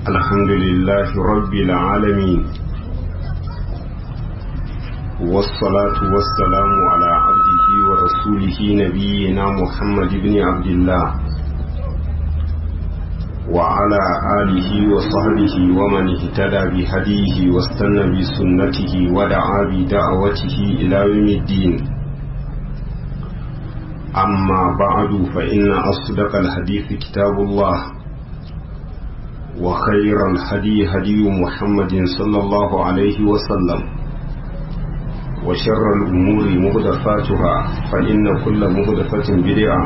الحمد لله رب العالمين والصلاة والسلام على عبده ورسوله نبينا محمد بن عبد الله وعلى آله وصحبه ومن اهتدى بهديه واستنى بسنته ودعا بدعوته إلى يوم الدين أما بعد فإن أصدق الحديث كتاب الله وخير الهدي هدي محمد صلى الله عليه وسلم وشر الأمور مهدفاتها فإن كل مهدفة بدعة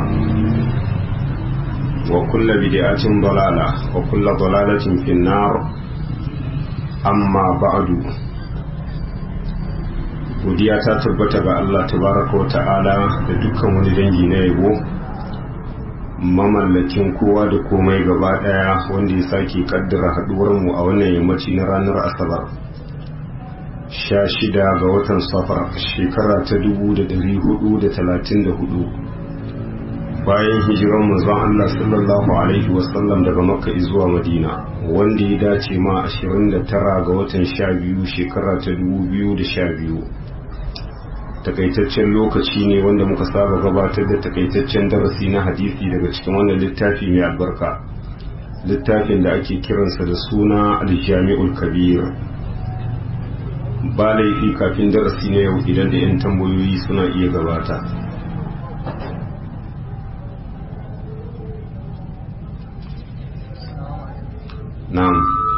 وكل بدعة ضلالة وكل ضلالة في النار أما بعد godiya ta tabbata ga Allah tabaraka wa ta'ala da dukkan wani dangi na yabo mamallakin kowa da komai gaba daya wanda ya sake kaddara haduwar mu a wannan yammaci na ranar asabar sha shida ga watan safar shekara ta dubu da dari hudu da talatin da hudu bayan hijiran manzon Allah sallallahu alaihi wasallam daga makka zuwa madina wanda ya dace ma 29 ga watan sha biyu shekara ta dubu biyu da sha biyu takaitaccen lokaci ne wanda muka saba gabatar da takaitaccen darasi na hadisi daga cikin wannan littafi mai albarka littafin da ake kiransa da suna aljami'ul kabir ba laifi kafin darasi na yau idan da 'yan tambayoyi suna iya gabata na'am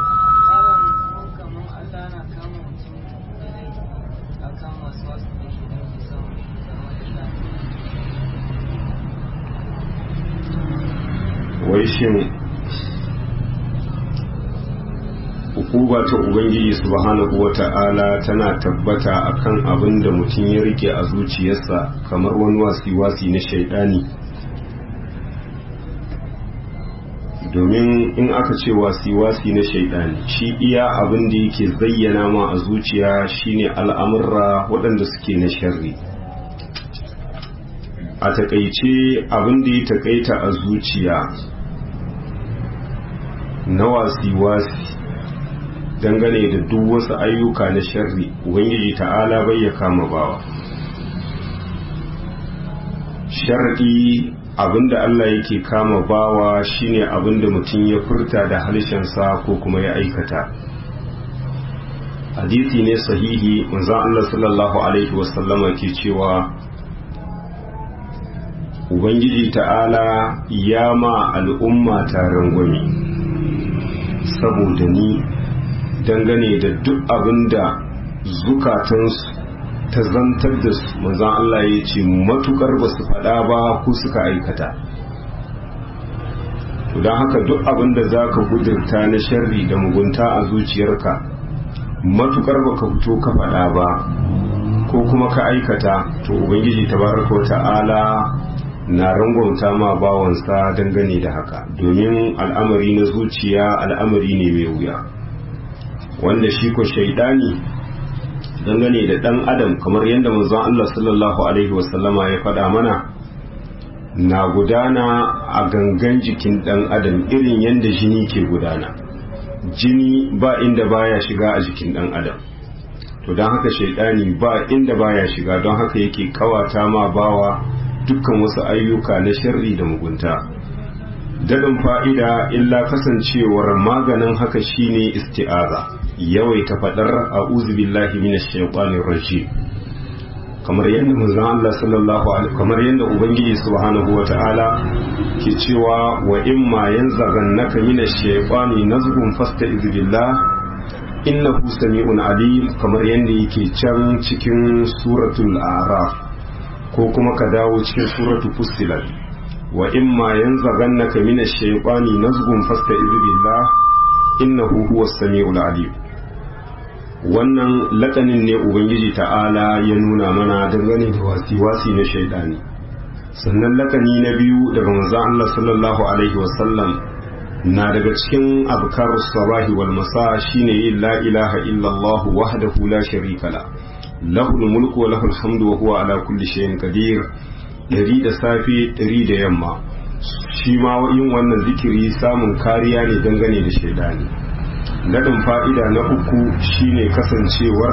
wai shin hukuba ta ubangiji subhanahu wata'ala tana tabbata akan abin da mutum ya rike a zuciyarsa kamar wani wasi-wasi na shaidani domin in aka ce wasi-wasi na shaidani shi iya abin da yake zayyana ma a zuciya shine al'amurra waɗanda suke na sharri a takaice abin da ya takaita a zuciya na wasi-wasi dangane da duk wasu ayyuka na sharri ubangiji ta'ala bai ya kama bawa sharri abinda Allah yake kama bawa shine abinda mutum ya furta da harshensa ko kuma ya aikata hadisi ne sahihi manzon Allah sallallahu alaihi wasallama ke cewa ubangiji ta'ala ya ma al'umma taron gwami saboda ni dangane da duk abin da zukatansu ta zantar da su manzan Allah ya ce matukar ba su faɗa ba ko suka aikata don haka duk abin da za ka gudurta na sharri da mugunta a zuciyarka matukar ba ka fito ka faɗa ba ko kuma ka aikata to ubangiji tabaraka ta'ala na rangwamta ma bawansa dangane da haka domin al'amari na zuciya al'amari ne mai wuya wanda shi ko shaidani dangane da dan adam kamar yadda manzon Allah sallallahu alaihi wasallama ya faɗa mana na gudana a gangan jikin dan adam irin yadda jini ke gudana jini ba inda baya shiga a jikin dan adam to don haka shaidani ba inda baya shiga don haka yake kawata ma bawa dukkan wasu ayyuka na sharri da mugunta daɗin fa'ida illa kasancewar maganin haka shine isti'aza yawaita faɗar a billahi minash shaitanir rajim kamar yadda manzon Allah sallallahu alaihi kamar yadda ubangiji subhanahu wata'ala ke cewa wa imma yanzaghannaka minash shaitani nazghun fasta'iz billah innahu sami'un alim kamar yadda yake can cikin suratul a'raf ko kuma ka dawo cikin suratu fussilat wa imma yanzaghannaka minash shaytani nazghun fasta'iz billah innahu huwas samiul alim wannan lakanin ne ubangiji ta'ala ya nuna mana dangane da wasi-wasi na shaidani sannan lakani na biyu daga manzon Allah sallallahu alaihi wasallam na daga cikin azkarus sabahi wal masa shine yin la ilaha illallah wahdahu la sharika la lahul mulku wa lahul hamdu wa huwa ala kulli shay'in qadir dari da safe dari da yamma shi ma yin wannan zikiri samun kariya ne dangane da shaidani daɗin fa'ida na uku shine kasancewar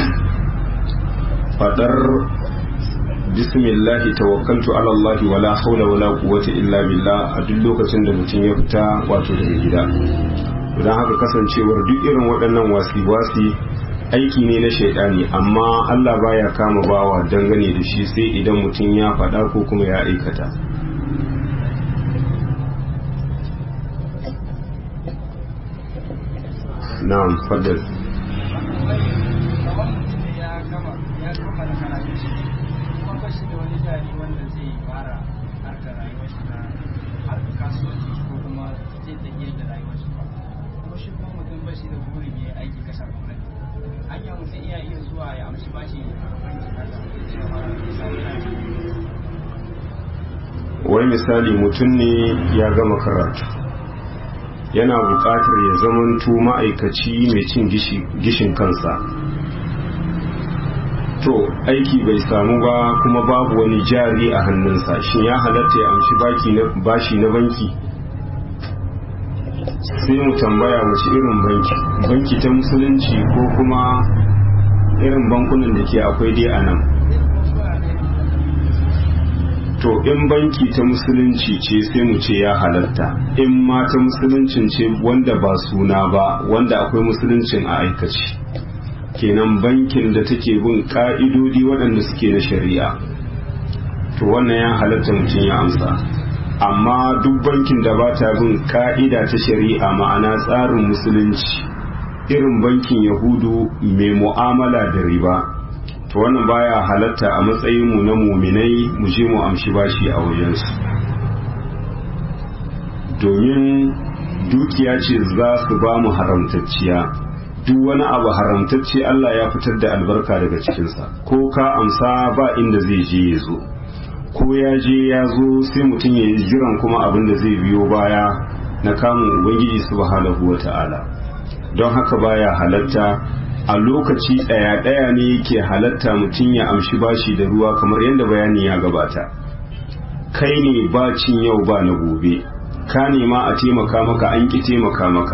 fadar bismillahi tawakkaltu ala Allah wala haula wala quwwata illa billah a duk lokacin da mutum ya fita wato daga gida don haka kasancewar duk irin waɗannan wasi-wasi aiki ne na shaidani amma Allah baya kama bawa dangane da shi sai idan mutum ya faɗa ko kuma ya aikata na'am faddal wai misali mutum ne ya gama karatu yana buƙatar ya zamanto ma'aikaci mai cin gishin kansa to aiki bai samu ba kuma babu wani jari a hannunsa shin ya halatta ya amshi bashi na banki sai mu tambaya wace irin banki banki ta musulunci ko kuma irin bankunan da ke akwai dai a nan to in banki ta musulunci ce sai mu ce ya halatta in ma ta musuluncin ce wanda ba suna ba wanda akwai musuluncin a aikaci kenan bankin da take bin ka'idodi waɗanda suke na shari'a to wannan ya halatta mutum ya amsa amma duk bankin da ba ta bin ka'ida ta shari'a ma'ana tsarin musulunci irin bankin yahudu mai mu'amala da riba to wannan baya halatta a matsayin mu na muminai mu je mu amshi bashi a wajensu domin dukiya ce za su ba mu haramtacciya duk wani abu haramtacce Allah ya fitar da albarka daga cikinsa ko ka amsa ba inda zai je ya zo ko ya je ya zo sai mutum ya yi jiran kuma abin da zai biyo baya na kamun ubangiji subhanahu wa ta'ala don haka baya halatta a lokaci ɗaya ɗaya ne yake halatta mutum ya amshi bashi da ruwa kamar yadda bayani ya gabata kai ne ba cin yau ba na gobe ka nema a taimaka maka an ƙi taimaka maka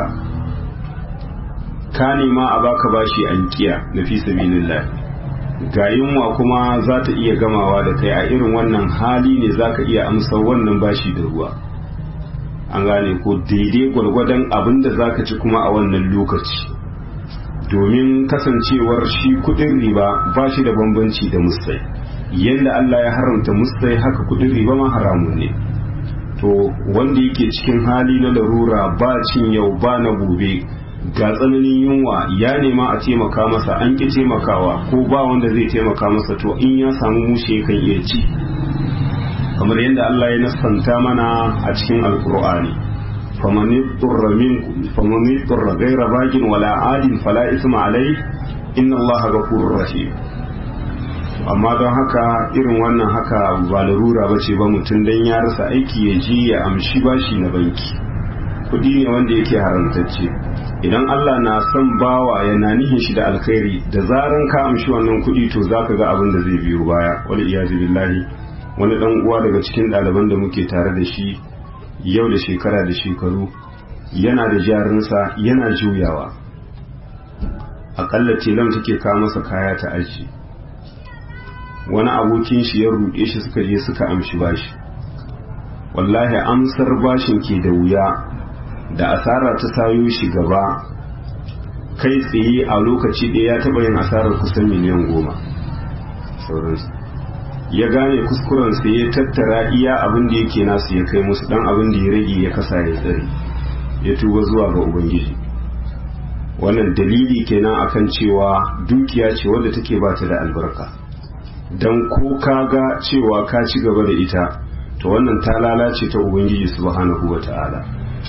ka nema a baka bashi an kiya na fi sabilillah ga yunwa kuma za ta iya gamawa da kai a irin wannan hali ne za ka iya amsa wannan bashi da ruwa an gane ko daidai gwargwadon abin da za ka ci kuma a wannan lokaci domin kasancewar shi kudin riba ba shi da bambanci da mustai yadda Allah ya haramta mustai haka kudin riba ma haramun ne to wanda yake cikin hali na larura ba cin yau ba na gobe ga tsananin yunwa ya nema a taimaka masa an ki taimakawa ko ba wanda zai taimaka masa to in ya samu mushe kan iya ci kamar yadda Allah ya nasanta mana a cikin alkur'ani faman yurra minkum faman yurra ghayra bagin wala adin fala isma alai inna Allah ghafurur rahim amma don haka irin wannan haka ba larura bace ba mutum dan ya rasa aiki ya ji ya amshi bashi na banki kudi ne wanda yake haramtacce idan Allah na son bawa yana nihin shi da alkhairi da zaran ka amshi wannan kudi to zaka ga abin da zai biyo baya wal iyazu billahi wani dan uwa daga cikin ɗaliban da muke tare da shi yau da shekara da shekaru yana da jarinsa yana juyawa akalla tilam take kawo masa kaya ta aji wani abokin shi ya ruɗe shi suka je suka amshi bashi wallahi amsar bashin ke da wuya da asara ta sayo shi gaba kai tsaye a lokaci ɗaya ya taɓa yin asarar kusan miliyan goma sauransu ya gane kuskurensa ya tattara iya abin da yake nasu ya kai musu dan abin da ya rage ya kasa ya tsare ya tuba zuwa ga ubangiji wannan dalili kenan akan cewa dukiya ce wadda take ba ta da albarka dan ko ka ga cewa ka ci gaba da ita to wannan ta lalace ta ubangiji subhanahu wata'ala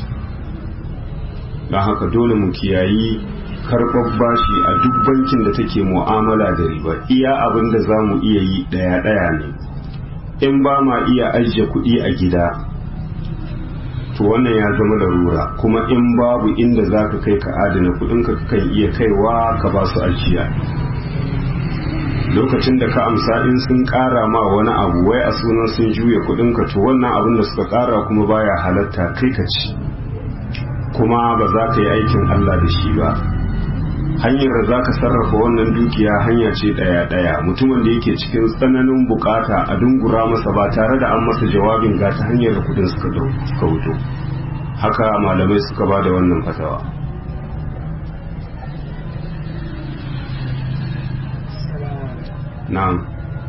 don haka dole mu kiyayi karɓar bashi a duk bankin da take mu'amala da riba iya abin da za mu iya yi ɗaya-ɗaya ne in ba ma iya ajiye kuɗi a gida to wannan ya zama larura kuma in babu inda za ka kai ka adana kuɗinka kan iya kaiwa ka ba su ajiya lokacin da ka amsa in sun ƙara ma wani abu wai a sunan sun juya kuɗinka to wannan abin da suka ƙara kuma baya halatta kai ka ci kuma ba za ka yi aikin Allah da shi ba hanyar da za ka sarrafa wannan dukiya hanya ce ɗaya-ɗaya mutumin da yake cikin tsananin bukata a dungura masa ba tare da an masa jawabin ga ta hanyar da kudin suka wuto haka malamai suka ba da wannan fatawa na'am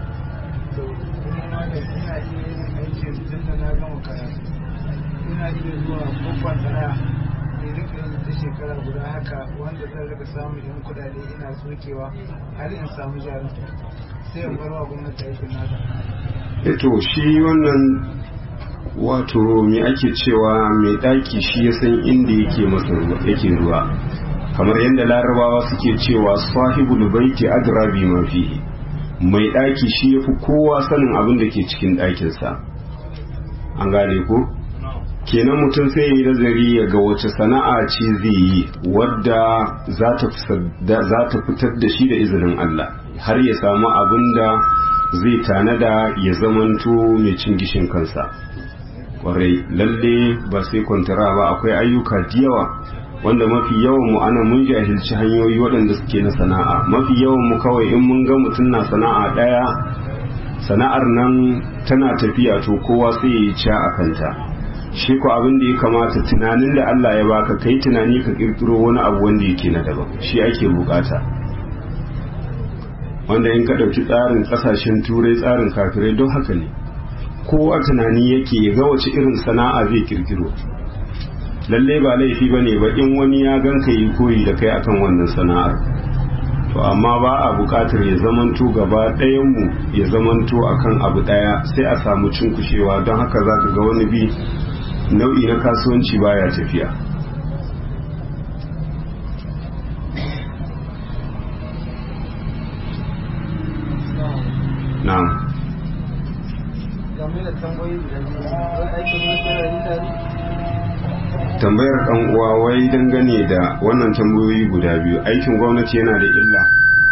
ina iya zuwa babban daya ne rika yin ta shekara guda haka wanda zan rika samun yan kudade ina sokewa har in samu jarin sai in barwa gwamnati aikin nata eto shi wannan wato me ake cewa mai daki shi ya san inda yake masa yake ruwa kamar yadda larabawa suke cewa sahibul baiti adra bi ma fihi mai daki shi yafi kowa sanin abin da ke cikin dakinsa an gane ko kenan mutum sai ya yi nazari ya ga wace sana'a ce zai yi wadda za ta fitar da shi da izinin Allah har ya samu abin da zai tanada ya zamanto mai cin gishin kansa kwarai lalle ba sai kwantara ba akwai ayyuka da yawa wanda mafi yawan mu ana mun jahilci hanyoyi waɗanda suke na sana'a mafi yawan mu kawai in mun ga mutum na sana'a ɗaya sana'ar nan tana tafiya to kowa sai ya yi ca a kanta shi ko abin da ya kamata tunanin da Allah ya baka kai tunani ka kirkiro wani abu wanda yake na daban shi ake bukata wanda in ka ɗauki tsarin ƙasashen turai tsarin kafirai don haka ne kowa tunani yake ya ga wace irin sana'a zai kirkiro lalle ba laifi ba ne ba in wani ya ganka yi koyi da kai akan wannan sana'ar to amma ba a buƙatar ya zamanto gaba ɗayanmu ya zamanto akan abu ɗaya sai a samu cinkushewa don haka za ka ga wani bi nau'i na kasuwanci baya tafiya na'am game da tambayoyi da zai aikin wasu tare tambayar ɗan uwa wai dangane da wannan tambayoyi guda biyu aikin gwamnati yana da illa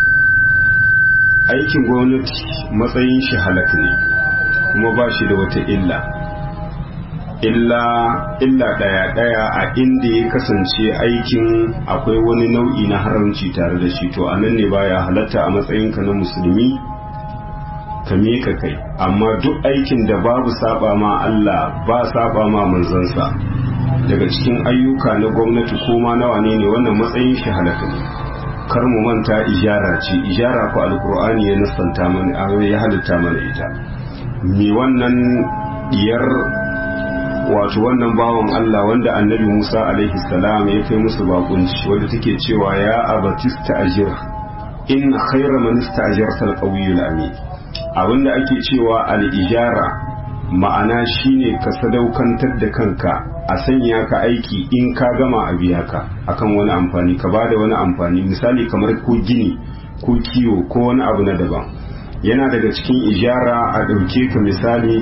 aikin gwamnati matsayin shi halak ne kuma ba shi da wata illa illa illa ɗaya ɗaya a inda ya kasance aikin akwai wani nau'i na haramci tare da shi to anan ne baya halatta a matsayinka na musulmi ka miƙa kai amma duk aikin da babu saba ma Allah ba saba ma manzansa daga cikin ayyuka na gwamnati ko ma nawa ne ne wannan matsayin shi halaka ne kar mu manta ijara ce ijara ko alkur'ani ya nasanta mana ya halitta mana ita me wannan diyar wato wannan bawan Allah wanda annabi Musa alaihi salam ya kai musu bakunci wanda take cewa ya abatista ajir in khayra man istajarta alqawiyul amin abinda ake cewa al-ijara ma'ana shine ka sadaukantar da kanka a sanya ka aiki in ka gama a biya ka akan wani amfani ka bada wani amfani misali kamar ko gini ko kiwo ko wani abu na daban yana daga cikin ijara a ɗauke ka misali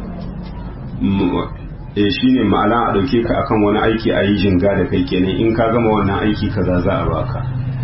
e shine ma'ana a ɗauke ka akan wani aiki a yi jinga da kai kenan in ka gama wannan aiki kaza za a baka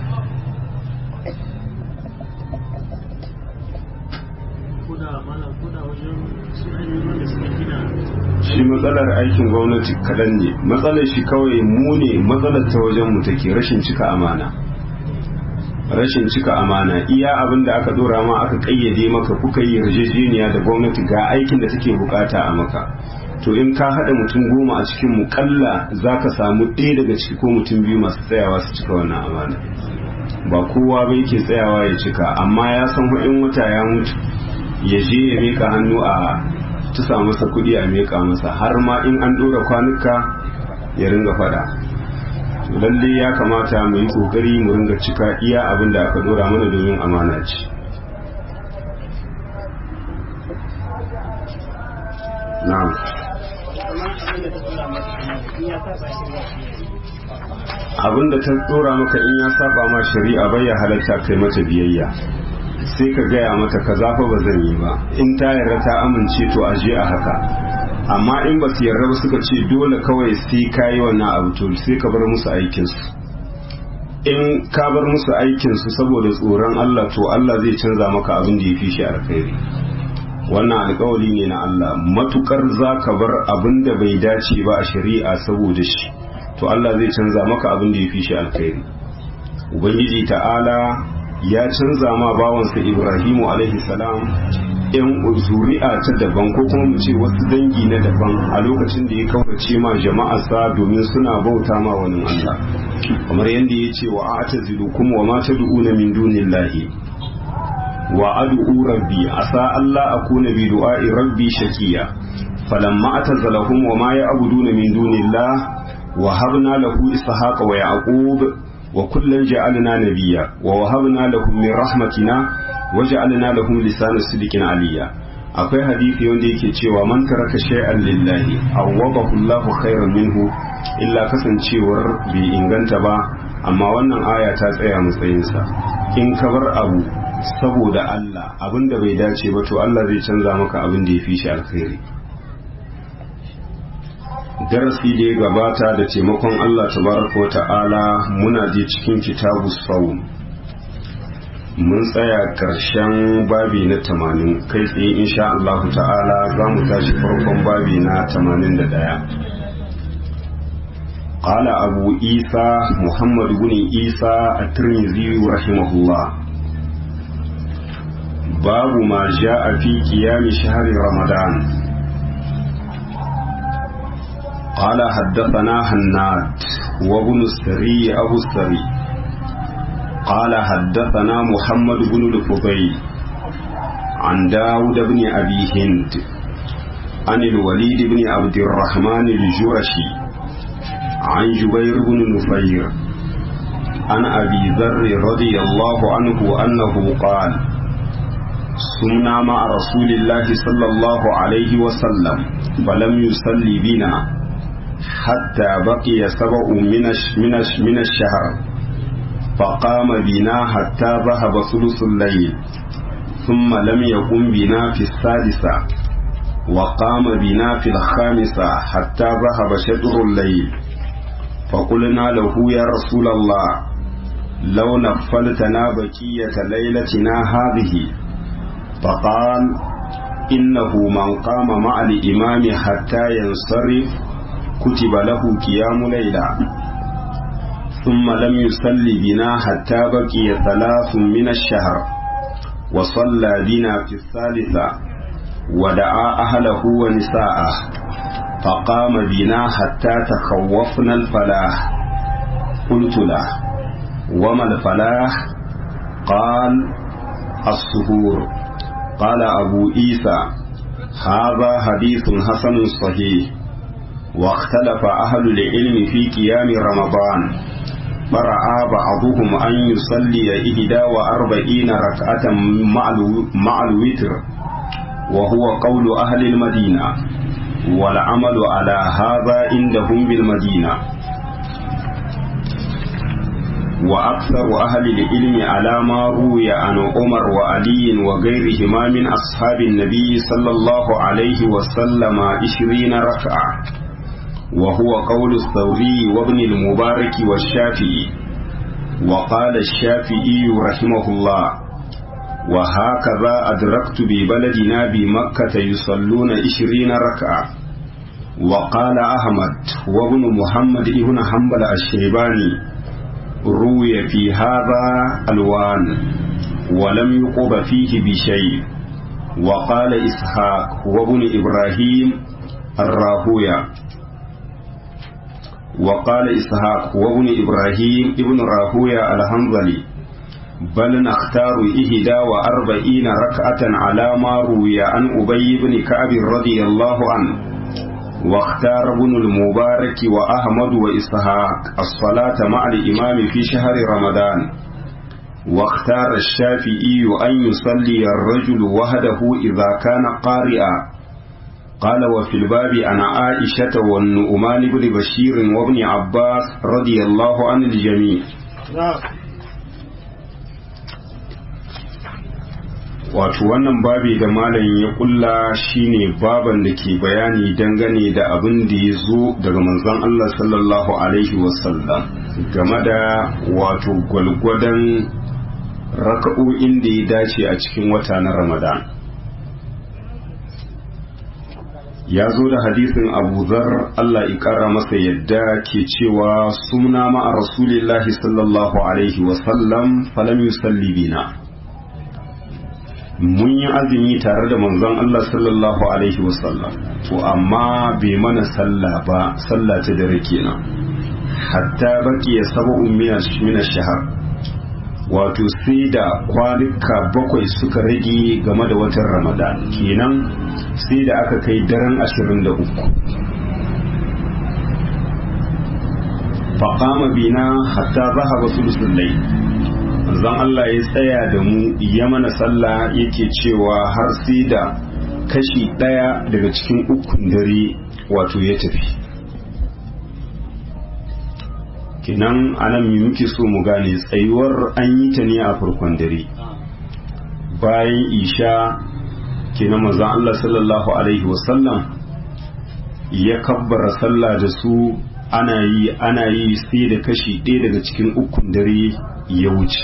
shi matsalar aikin gwamnati kaɗan ne matsalar shi kawai mu ne matsalar ta wajen mu take rashin cika amana rashin cika amana iya abin da aka dora ma aka kayyade maka kuka yi yarjejeniya da gwamnati ga aikin da take bukata a maka to in ka haɗa mutum goma a cikin mu kalla za ka samu ɗaya daga ciki ko mutum biyu masu tsayawa su cika wannan amana ba kowa bai ke tsayawa ya cika amma ya san in wata ya mutu ya je ya mika hannu a tusa masa kuɗi a meka masa har ma in an ɗora kwanuka ya ringa faɗa lalle ya kamata mu yi ƙoƙari mu ringa cika iya abin da aka ɗora mana domin amana ce na'am abin da ta ɗora maka in ya saba ma shari'a bai ya halatta kai mata biyayya sai ka gaya mata ka zafa ba zan yi ba in ta yarda ta amince to a je a haka amma in ba su yarda ba suka ce dole kawai sai ka yi wannan abu to sai ka bar musu aikinsu in ka bar musu aikinsu saboda tsoron Allah to Allah zai canza maka abin da ya fi shi alkhairi wannan alkawari ne na Allah matukar za ka bar abin da bai dace ba a shari'a saboda shi to Allah zai canza maka abin da ya fi shi alkhairi ubangiji ta'ala ya canza ma bawansa ibrahimu alaihi salam yan zuri'a ta daban ko kuma mu ce wasu dangi na daban a lokacin da ya kaurace ma jama'arsa domin suna bauta ma wani Allah kamar yadda ya ce wa a'tazilukum wa ma tad'una min dunillahi wa ad'u rabbi asa Allah akuna bi du'a'i rabbi shakiya falamma atazalahum wa ma ya'buduna min dunillah wa habna lahu ishaqa wa yaqub wa kullan ja'alna nabiyya wa wahabna lahum min rahmatina wa ja'alna lahum lisana sidqin aliyya akwai hadisi wanda yake cewa man taraka shay'an lillahi awwabahu Allahu khairan minhu illa kasancewar bai inganta ba amma wannan aya ta tsaya matsayinsa in ka bar abu saboda Allah abinda bai dace ba to Allah zai canza maka abin da ya fi shi alkhairi darasi da ya gabata da taimakon Allah tabaraka wa ta'ala muna je cikin kitabu saum mun tsaya karshen babi na tamanin kai tsaye insha Allah ta'ala za mu tashi farkon babi na tamanin da ɗaya قال أبو إيسى محمد بن إيسى الترمذي رحمه الله باب ما جاء في قيام شهر رمضان قال حدثنا هناد وابن السري أبو السري قال حدثنا محمد بن الفضيل عن داود بن أبي هند عن الوليد بن عبد الرحمن الجرشي عن جبير بن نفير عن أبي ذر رضي الله عنه أنه قال سمنا مع رسول الله صلى الله عليه وسلم فلم يصلي بنا حتى بقي سبع من من من الشهر فقام بنا حتى ذهب ثلث الليل ثم لم يقم بنا في السادسة وقام بنا في الخامسة حتى ذهب شطر الليل فقلنا له يا رسول الله لو نفلتنا بقية ليلتنا هذه فقال إنه من قام مع الإمام حتى ينصرف كتب له قيام ليلة ثم لم يصل بنا حتى بقي ثلاث من الشهر وصلى بنا في الثالثة ودعا أهله ونساءه فقام بنا حتى تخوفنا الفلاح قلت له وما الفلاح قال السهور قال أبو عيسى هذا حديث حسن صحيح واختلف أهل العلم في قيام رمضان فرأى بعضهم أن يصلي إحدى وأربعين ركعة مع الوتر وهو قول أهل المدينة والعمل على هذا عندهم بالمدينة وأكثر أهل العلم على ما روي عن عمر وعلي وغيرهما من أصحاب النبي صلى الله عليه وسلم عشرين ركعة وهو قول الثوري وابن المبارك والشافعي وقال الشافعي رحمه الله وهكذا أدركت ببلدنا بمكة يصلون عشرين ركعة وقال أحمد وابن محمد ابن حنبل الشيباني روي في هذا الوان ولم يقب فيه بشيء وقال إسحاق وابن إبراهيم الراهوية وقال إسحاق وابن إبراهيم ابن راهوية الحنظلي بل نختار إهدى وأربعين ركعة على ما روي عن أبي بن كعب رضي الله عنه واختار ابن المبارك وأحمد وإسحاق الصلاة مع الإمام في شهر رمضان واختار الشافعي أن يصلي الرجل وحده إذا كان قارئا قال وفي الباب عن عائشة والنؤمان بن بشير وابن عباس رضي الله عن الجميع wato wannan babi da malam ya kulla shine baban da ke bayani dangane da abin da ya zo daga manzon Allah sallallahu alaihi wasallam game da wato gwalgwadon raka'o'in da ya dace a cikin wata na ramadan ya zo da hadisin abu zar Allah ƙara masa yadda ke cewa sumna ma'a rasulillahi sallallahu alaihi wasallam falam yusalli bina mun yi azumi tare da manzon Allah sallallahu alaihi wasallam to amma bai mana sallah ba sallah ta dare kenan hatta baki ya sab'un min shahar wato sai da kwanuka bakwai suka rage game da watan ramadan kenan sai da aka kai daren ashirin da uku faƙama bina hatta zaha ba sulusullai zan Allah ya tsaya da mu ya mana sallah yake cewa har sai da kashi ɗaya daga cikin ukun dare wato ya tafi kenan anan mi muke so mu gane tsayuwar an yi ta ne a farkon dare bayan isha kenan manzon Allah sallallahu alaihi wasallam ya kabbara sallah da su ana yi ana yi sai da kashi ɗaya daga cikin ukun dare ya wuce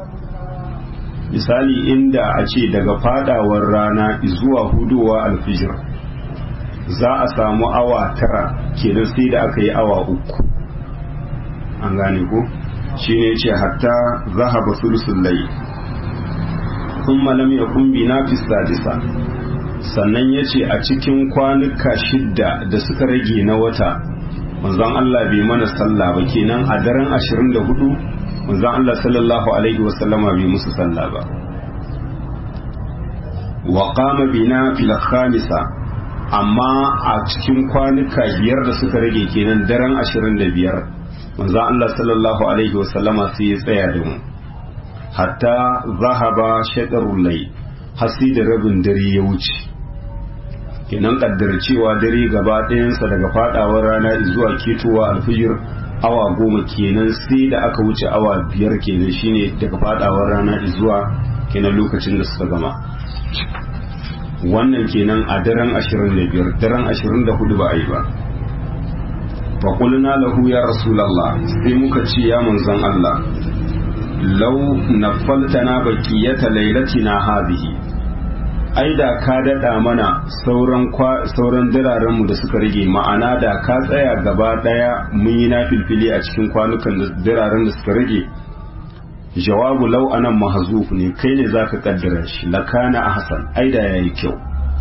misali inda a ce daga fadawar rana zuwa hudowa alfijir za a samu awa tara kenan sai da aka yi awa uku an gane ko shi ne ce hatta zahaba sulusun lai sun malam ya kumbi na sadisa sannan ya ce a cikin kwanuka shidda da suka rage na wata manzon Allah bai mana sallah ba kenan a daren 24 manzon Allah sallallahu alaihi wasallama bai musu sallah ba wa qama bina fil khamisa amma a cikin kwanuka biyar da suka rage kenan daren 25 manzon Allah sallallahu alaihi wasallama sai ya tsaya da mu hatta zahaba shaɗarun lai hasi da rabin dare ya wuce kenan kaddar cewa dare gaba ɗayansa daga fadawar rana zuwa ketowa alfijir awa goma kenan sai da aka wuce awa biyar kenan shine daga fadawar rana zuwa kenan lokacin da suka gama wannan kenan a daren 25 daren 24 ba a yi ba faƙulna lahu ya rasulallah sai muka ce ya manzon Allah lau nafaltana bakiyata lailatina hadhihi ai da ka dada mana sauran sauran diraren mu da suka rage ma'ana da ka tsaya gaba daya mun yi na filfili a cikin kwanukan diraren da suka rage jawabu lau anan mahzuf ne kai ne zaka kaddara shi lakana ahsan ai da yayi kyau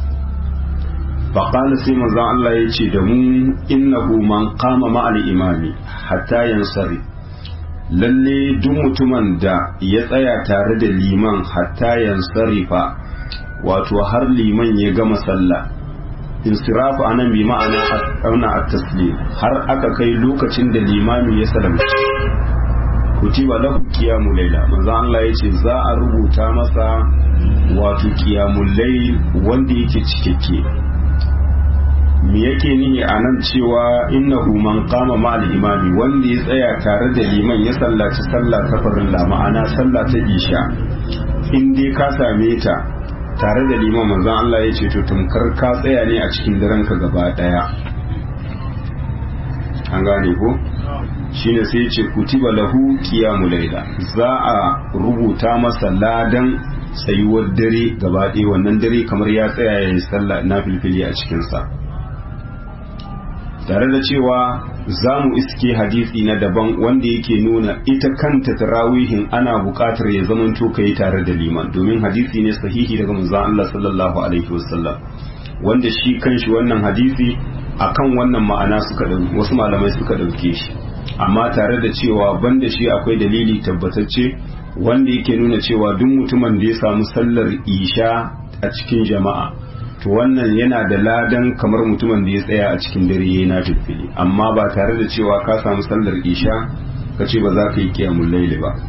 فقال سيما زان الله يجي دمو إنه من قام مع الإمام حتى ينصري lalle duk mutumin da ya tsaya tare da liman hatta yansarifa wato har liman ya gama sallah insirafu anan bi ma'ana auna at-taslim har aka kai lokacin da limami ya salamci kutiba lahu qiyamul layla manzo Allah yace za a rubuta masa wato qiyamul layl wanda yake cikakke me yake nihi a nan cewa innahu man qama ma'al imami wanda ya tsaya tare da liman ya sallaci sallah ta farilla ma'ana sallah ta isha in dai ka same ta tare da liman manzon Allah ya ce to tumkar ka tsaya ne a cikin daren ka gaba daya an gane ko shine sai ya ce kutiba lahu qiyamul layla za a rubuta masa ladan tsayuwar dare gaba ɗaya wannan dare kamar ya tsaya ya yi sallah na filfili a cikinsa tare da cewa za mu iske hadisi na daban wanda yake nuna ita kanta tarawihin ana buƙatar ya zamanto ka yi tare da liman domin hadisi ne sahihi daga manzon Allah sallallahu alaihi wasallam wanda shi kanshi wannan hadisi akan wannan ma'ana suka wasu malamai suka ɗauke shi amma tare da cewa banda shi akwai dalili tabbatacce wanda yake nuna cewa duk mutumin da ya samu sallar isha a cikin jama'a to wannan yana da ladan kamar mutumin da ya tsaya a cikin dare yayi na tafili amma ba tare da cewa ka samu sallar isha ka ce ba za ka yi kiyamul laili ba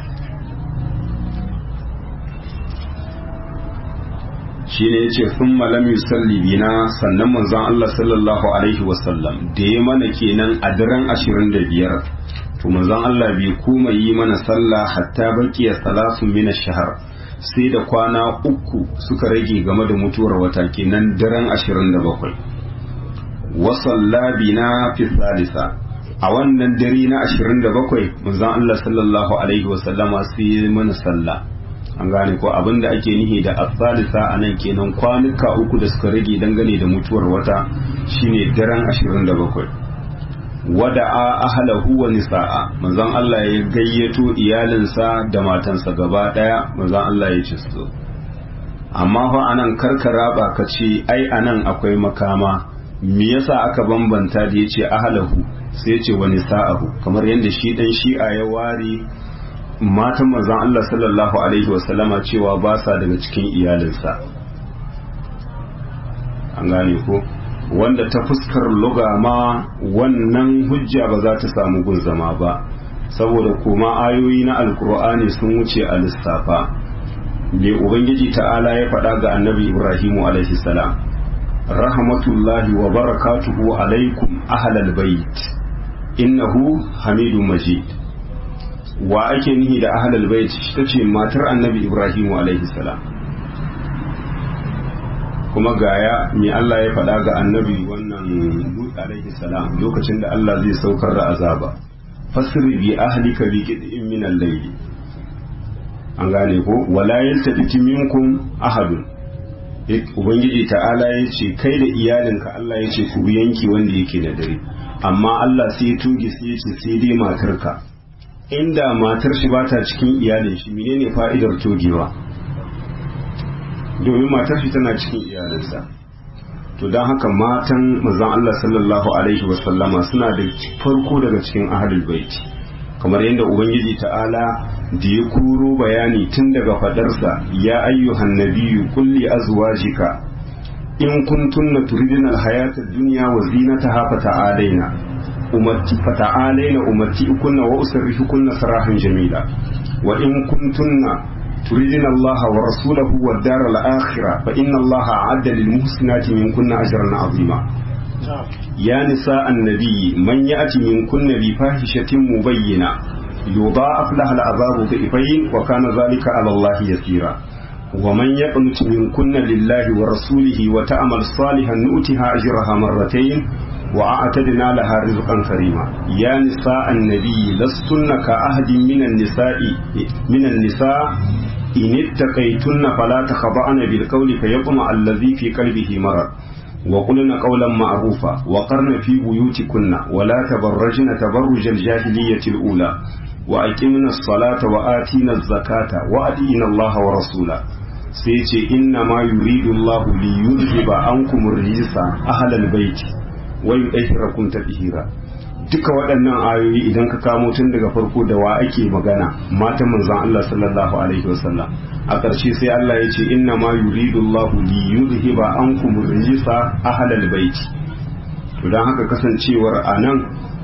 shi ne yace sun malam yusalli bina sannan manzon Allah sallallahu alaihi wasallam da ya mana kenan a daren 25 to manzon Allah bai kuma yi mana sallah hatta baqiya salasun min ash-shahr sai da kwana uku suka rage game da mutuwar wata kenan daren 27 wasalla bina fi salisa a wannan dare na 27 manzon Allah sallallahu alaihi wasallama sai mana sallah an gane ko abinda ake nihi da asalisa a nan kenan kwanuka uku da suka rage dangane da mutuwar wata shine daren 27 wada'a ahlahu wa nisa'a manzon Allah ya gayyato iyalinsa da matansa gaba daya manzon Allah ya ce su amma fa anan karkara ba ka ce ai anan akwai makama me yasa aka bambanta da yace ahlahu sai yace wa nisa'ahu kamar yadda shi dan shi'a ya ware matan manzon Allah sallallahu alaihi wasallama cewa ba sa daga cikin iyalinsa an gane ko wanda ta fuskar luga ma wannan hujja ba za ta samu gun zama ba saboda kuma ayoyi na alkur'ani sun wuce a lissafa me ubangiji ta'ala ya faɗa ga annabi ibrahimu alaihi salam rahmatullahi wa barakatuhu alaikum ahlal bait innahu hamidu majid wa ake nihi da ahlal bait ta ce matar annabi ibrahimu alaihi salam kuma gaya me Allah ya faɗa ga annabi wannan Lut alaihi salam lokacin da Allah zai saukar da azaba fasri bi ahlika bi qid'in min al-layl an gane ko wala yaltafiti minkum ahadun ubangiji ta'ala ya ce kai da iyalinka Allah ya ce ku yanki wanda yake da dare amma Allah sai ya tuge sai ya ce sai dai matarka inda matar shi bata cikin iyalin shi menene fa'idar togewa domin matar shi tana cikin iyalinsa to don haka matan manzon Allah sallallahu alaihi wasallama suna da farko daga cikin ahlul baiti kamar yadda ubangiji ta'ala da ya kuro bayani tun daga fadarsa ya ayyuhan nabiyyu kulli azwajika in kuntunna turidina alhayata ad-dunya wa zinataha fata'alaina umatti fata'alaina umatti'ukunna wa usarrihukunna sarahan jamila wa in kuntunna تريدين الله ورسوله والدار الآخرة فإن الله أعد للمحسنات منكن أجرا عظيما يا نساء النبي من يأتي منكن بفاحشة مبينة يضاعف لها العذاب ضعفين وكان ذلك على الله يسيرا ومن يقنت منكن لله ورسوله وتأمل صالحا نؤتها أجرها مرتين وأعتدنا لها رزقا كريما يا نساء النبي لستن كأحد من النساء من النساء إن اتقيتن فلا تخضعن بالقول فيطمع الذي في قلبه مرض وقلن قولا معروفا وقرن في بيوتكن ولا تبرجن تبرج الجاهلية الأولى وأقمنا الصلاة وآتينا الزكاة وأدينا الله ورسوله سيتي إنما يريد الله ليذهب عنكم الرجس أهل البيت ويطهركم تطهيرا duka waɗannan ayoyi idan ka kamo tun daga farko da wa ake magana matan manzon Allah sallallahu alaihi wasallam a ƙarshe sai Allah ya ce inna ma yuridu Allahu li yuzhiba ankum rijsa ahlal bait to dan haka kasancewar anan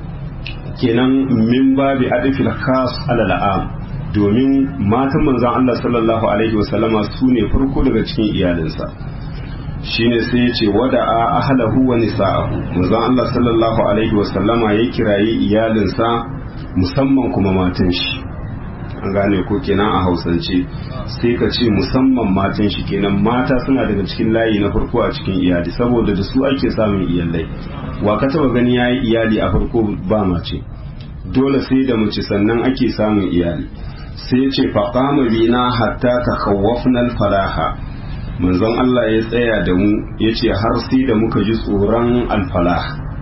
kenan min babi adfil khas alal am domin matan manzon Allah sallallahu alaihi wasallama su ne farko daga cikin iyalinsa shine sai ya ce wada a ahlahu wa nisa'ahu manzon Allah sallallahu alaihi wa sallama ya kirayi iyalinsa musamman kuma matan shi an gane ko kenan a hausance sai ka ce musamman matan shi kenan mata suna daga cikin layi na farko a cikin iyali saboda da su ake samun iyalai wa ka taba gani yayi iyali a farko ba mace dole sai da mace sannan ake samun iyali sai ya ce faqama bina hatta takhawwafna al-falaha manzon Allah ya tsaya da mu ya ce har sai da muka ji tsoron alfalah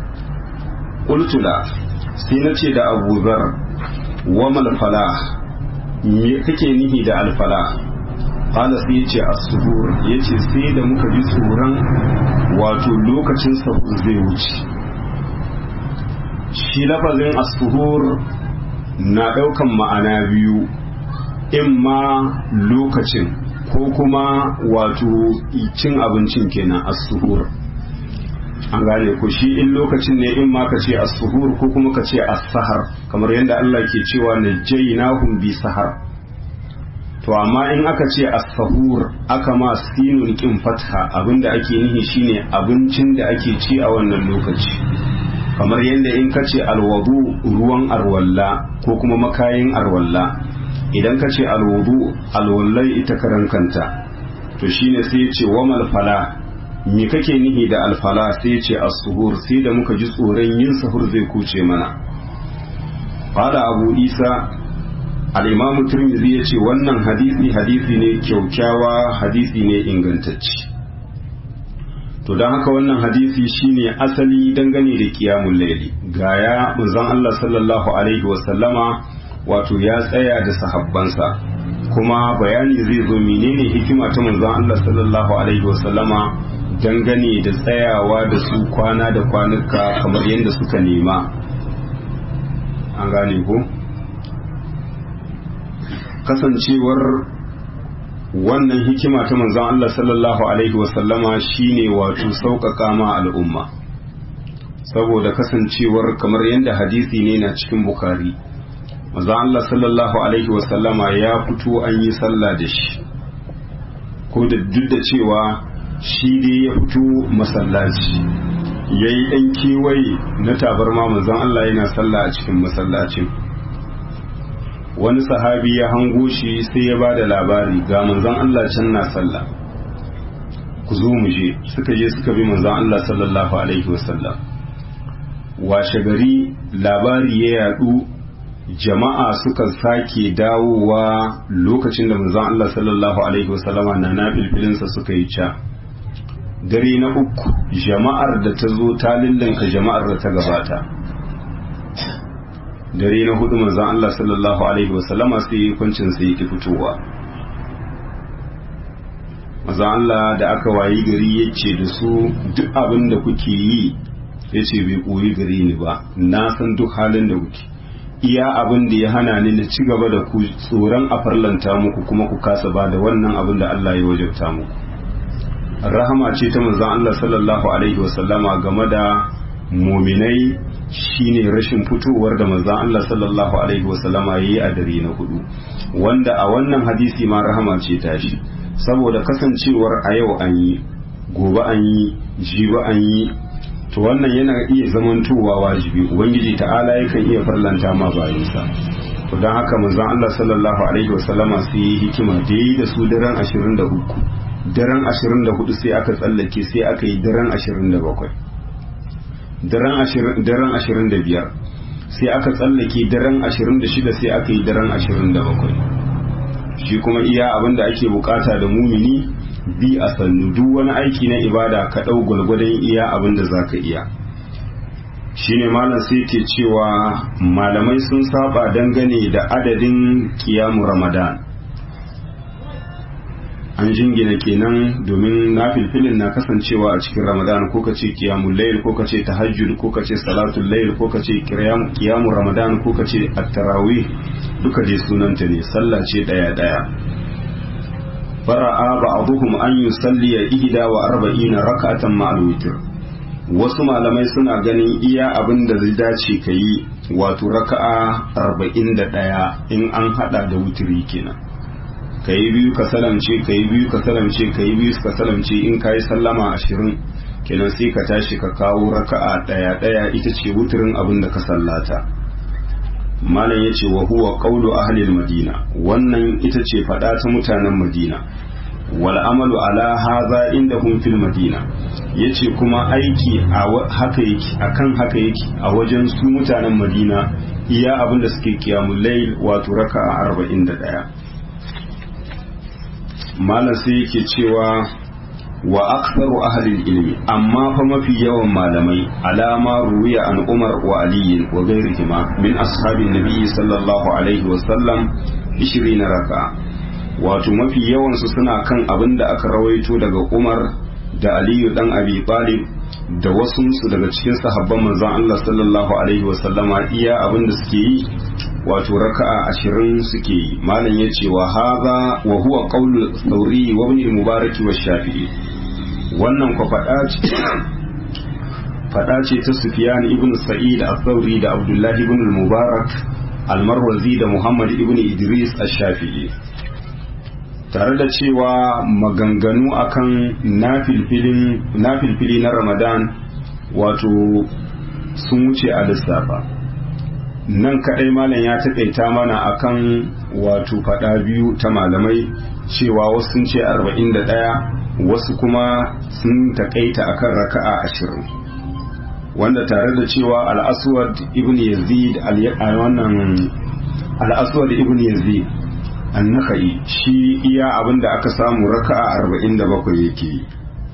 ƙultula sai na ce da abu zar wa malfalah me kake nihi da alfalah ƙala sai ya ce asuhur ya ce sai da muka ji tsoron wato lokacin sahur zai wuce shi lafazin asuhur na ɗaukan ma'ana biyu in ma lokacin ko kuma wato cin abincin kenan as-suhur an gane ko shi in lokacin ne in ma ka ce as-suhur ko kuma ka ce as-sahar kamar yadda Allah ke cewa najaynahum bi sahar to amma in aka ce as-sahur aka ma sinun kin fatha abinda ake nihi shine abincin da ake ci a wannan lokaci kamar yadda in ka ce alwadu ruwan arwalla ko kuma makayin arwalla idan ka ce alwudu alwallai ita karan kanta to shine sai ya ce wa malfala me kake nihi da alfala sai ya ce as-suhur sai da muka ji tsoron yin sahur zai kuce mana qala abu isa al'imamu turmizi ya ce wannan hadisi hadisi ne kyaukyawa hadisi ne ingantacci to don haka wannan hadisi shine asali dangane da kiyamun laili gaya manzon Allah sallallahu alaihi wasallama wato ya tsaya da sahabbansa kuma bayani zai zo menene hikima ta manzon Allah sallallahu alaihi wasallama dangane da tsayawa da su kwana da kwanuka kamar yadda suka nema an gane ko kasancewar wannan hikima ta manzon Allah sallallahu alaihi wasallama shine wato sauƙaƙa ma al'umma saboda kasancewar kamar yadda hadisi ne na cikin bukari manzon Allah sallallahu alaihi wasallama ya fito an yi sallah da shi ko da duk da cewa shi dai ya fito masallaci ya yi ɗan kewaye na tabarma manzon Allah yana sallah a cikin masallacin wani sahabi ya hango shi sai ya ba da labari ga manzon Allah can na sallah ku zo mu je suka je suka bi manzon Allah sallallahu alaihi wasallam washe gari labari ya yadu jama'a suka sake dawowa lokacin da manzon Allah sallallahu alaihi wasallama na nafilfilinsa suka yi ca dare na uku jama'ar da ta zo ta lillinka jama'ar da ta gabata dare na hudu manzon Allah sallallahu alaihi wasallama sai yi kwancin sai yake fitowa manzon Allah da aka wayi gari yace da su duk abin da kuke yi yace bai koyi gari ni ba na san duk halin da kuke iya abin da ya hana ni na ci gaba da ku tsoron a farlanta muku kuma ku kasa ba da wannan abin da Allah ya wajabta muku rahama ce ta manzon Allah sallallahu alaihi wasallama game da muminai shine rashin fitowar da manzon Allah sallallahu alaihi wasallama yayi a dare na hudu wanda a wannan hadisi ma rahama ce ta shi saboda kasancewar a yau an yi gobe an yi jibi an yi to wannan yana iya zamantowa wajibi ubangiji ta'ala yakan iya farlanta ma bayansa to don haka manzon Allah sallallahu alaihi wasallama sai yi hikima da yi da su daren 23 daren 24 sai aka tsallake sai aka yi daren 27 daren 25 sai aka tsallake daren 26 sai aka yi daren 27 shi kuma iya abin da ake bukata da mumini bi a sannu duk wani aiki na ibada ka ɗau gwalgwadon iya abin da za ka iya shine malam sai ke cewa malamai sun saba dangane da adadin kiyamu ramadan an jingina kenan domin na filfilin na kasancewa a cikin ramadan ko ka ce kiyamun layl ko ka ce tahajjud ko ka ce salatul layl ko ka ce kiyamun ramadan ko ka ce at-tarawih duka dai sunanta ne sallah ce daya daya fara'a ba'dhum an yusalli ihda wa arba'ina rak'atan ma'al witr wasu malamai suna ganin iya abin da zai dace ka yi wato raka'a arba'in da ɗaya in an hada da wutiri kenan ka yi biyu ka salamce ka yi biyu ka salamce ka yi biyu ka salamce in ka yi sallama ashirin kenan sai ka tashi ka kawo raka'a ɗaya ɗaya ita ce wutirin abin da ka sallata malam ya ce wa huwa qawlu ahlil madina wannan ita ce faɗa ta mutanen madina wal amalu ala hadha indahum fil madina yace kuma aiki a haka yake akan haka yake a wajen su mutanen madina iya abin da suke kiyamul layl wato raka'a 41 malam sai yake cewa wa aktharu ahli ilmi amma fa mafi yawan malamai alama ruwiya an umar wa ali wa ghairihima min ashabin nabi sallallahu alaihi wa sallam 20 raka'a wato mafi yawansu suna kan abin da aka rawaito daga umar da aliyu dan abi talib da wasunsu daga cikin sahabban manzon Allah sallallahu alaihi wasallama iya abin da suke yi wato raka'a ashirin suke yi malam ya ce wa haza wa huwa qawlu thawri wa ibn mubarak wa shafi'i wannan ko fada ce fada ce ta sufyan ibn sa'id al-thawri da abdullahi ibn mubarak al-marwazi da muhammad ibn idris al-shafi'i tare da cewa maganganu akan nafilfili na ramadan wato sun wuce a lissafa nan kadai malam ya taƙaita mana akan wato fada biyu ta malamai cewa wasu sun ce 41 wasu kuma sun taƙaita akan raka'a ashirin wanda tare da cewa al-aswad ibn yazid wannan al-aswad ibn yazid an-nakhai shi iya abinda aka samu raka'a 47 yake yi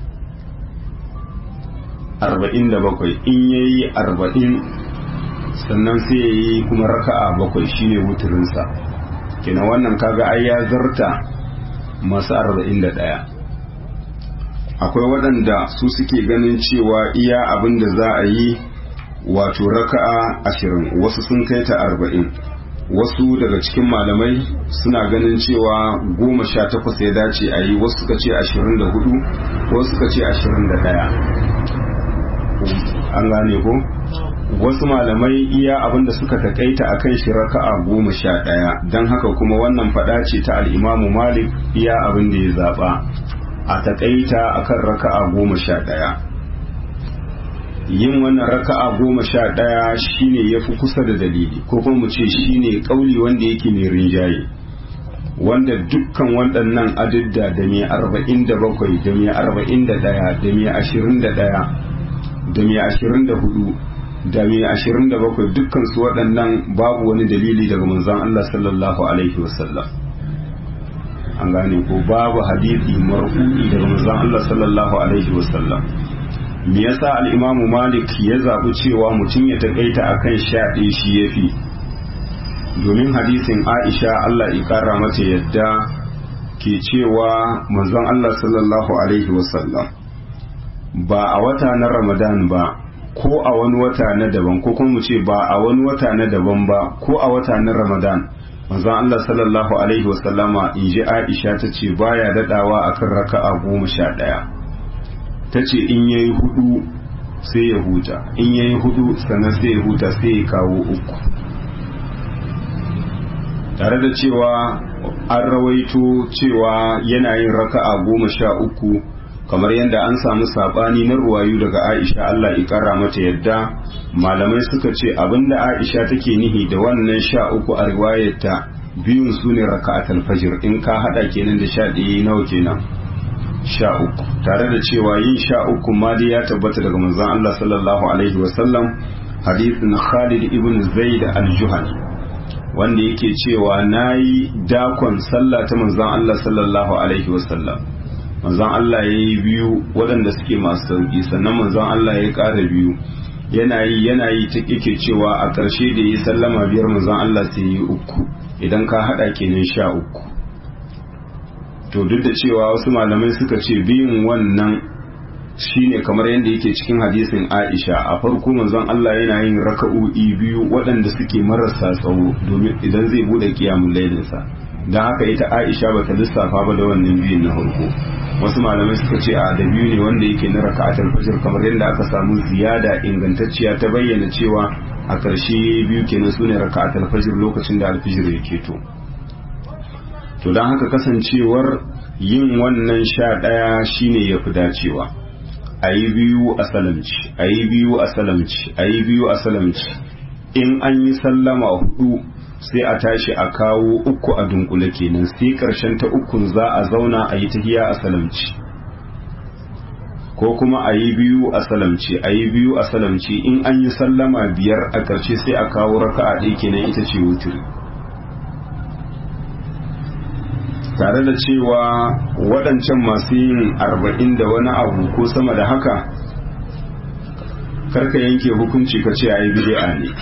47 in yayi 40 sannan sai yayi kuma raka'a bakwai shine wuturinsa kenan wannan kaga ai ya zarta masu 41 akwai waɗanda su suke ganin cewa iya abin da za a yi wato raka'a ashirin wasu sun kai ta arba'in wasu daga cikin malamai suna ganin cewa goma sha takwas ya dace a yi wasu suka ce ashirin da hudu wasu suka ce ashirin da ɗaya an gane ko wasu malamai iya abinda suka takaita a kan shi raka'a goma sha ɗaya don haka kuma wannan faɗa ce ta al'imamu malik iya abin da ya zaɓa a takaita a kan raka'a goma sha ɗaya yin wannan raka'a goma sha ɗaya shine ya fi kusa da dalili ko kuma mu ce shine ƙauli wanda yake mai rinjaye wanda dukkan waɗannan adidda da mai arba'in da bakwai da mai arba'in da ɗaya da mai ashirin da ɗaya da mai ashirin da hudu da mai ashirin da bakwai dukkan su waɗannan babu wani dalili daga manzon Allah sallallahu alaihi wasallam an gane ko babu hadisi marfu'i daga manzon Allah sallallahu alaihi wasallam me yasa al-Imam Malik ya zabi cewa mutum ya takaita akan sha ɗaya shi yafi domin hadisin Aisha Allah ya kara mata yadda ke cewa manzon Allah sallallahu alaihi wasallam ba a wata na Ramadan ba ko a wani wata na daban ko kuma mu ce ba a wani wata na daban ba ko a wata na Ramadan manzon Allah sallallahu alaihi wasallama in ji Aisha ta ce baya dadawa akan raka'a goma sha ɗaya ta ce in yayi hudu sai ya huta in yayi hudu sannan sai ya huta sai ya kawo uku tare da cewa an rawaito cewa yana yin raka'a goma sha uku kamar yadda an samu sabani na ruwayu daga Aisha Allah ya kara mata yadda malamai suka ce abinda Aisha take nihi da wannan sha uku a riwayarta biyun su ne raka'atul fajr in ka hada kenan da sha ɗaya nawa kenan sha uku tare da cewa yin sha uku ma dai ya tabbata daga manzon Allah sallallahu alaihi wasallam hadithin Khalid ibn Zaid al-Juhani wanda yake cewa nayi dakon sallah ta manzon Allah sallallahu alaihi wasallam manzon Allah ya yi biyu waɗanda suke masu sauƙi sannan manzon Allah ya ƙara biyu yana yi yana yi ta yake cewa a ƙarshe da yi sallama biyar manzon Allah sai yi uku idan ka haɗa kenan sha uku to duk da cewa wasu malamai suka ce biyun wannan shine kamar yadda yake cikin hadisin Aisha a farko manzon Allah yana yin raka'o'i biyu waɗanda suke marasa tsawo domin idan zai bude kiyamul lailinsa don haka ita Aisha bata lissafa ba da wannan biyun na farko wasu malamai suka ce a da biyu ne wanda yake na raka'atul fajr kamar yadda aka samu ziyada ingantacciya ta bayyana cewa a ƙarshe biyu kenan su ne raka'atul fajr lokacin da alfijir ya keto to don haka kasancewar yin wannan sha ɗaya shine ya fi dacewa a yi biyu a salamci a yi biyu a salamci a yi biyu a salamci in an yi sallama hudu sai a tashi a kawo uku a dunkule kenan sai karshen ta ukun za a zauna a yi tahiya a salamci ko kuma a yi biyu a salamci a yi biyu a salamci in an yi sallama biyar a karshe sai a kawo raka'a ɗaya kenan ita ce wutiri tare da cewa waɗancan masu yin arba'in da wani abu ko sama da haka karka yanke hukunci ka ce a yi bid'a ne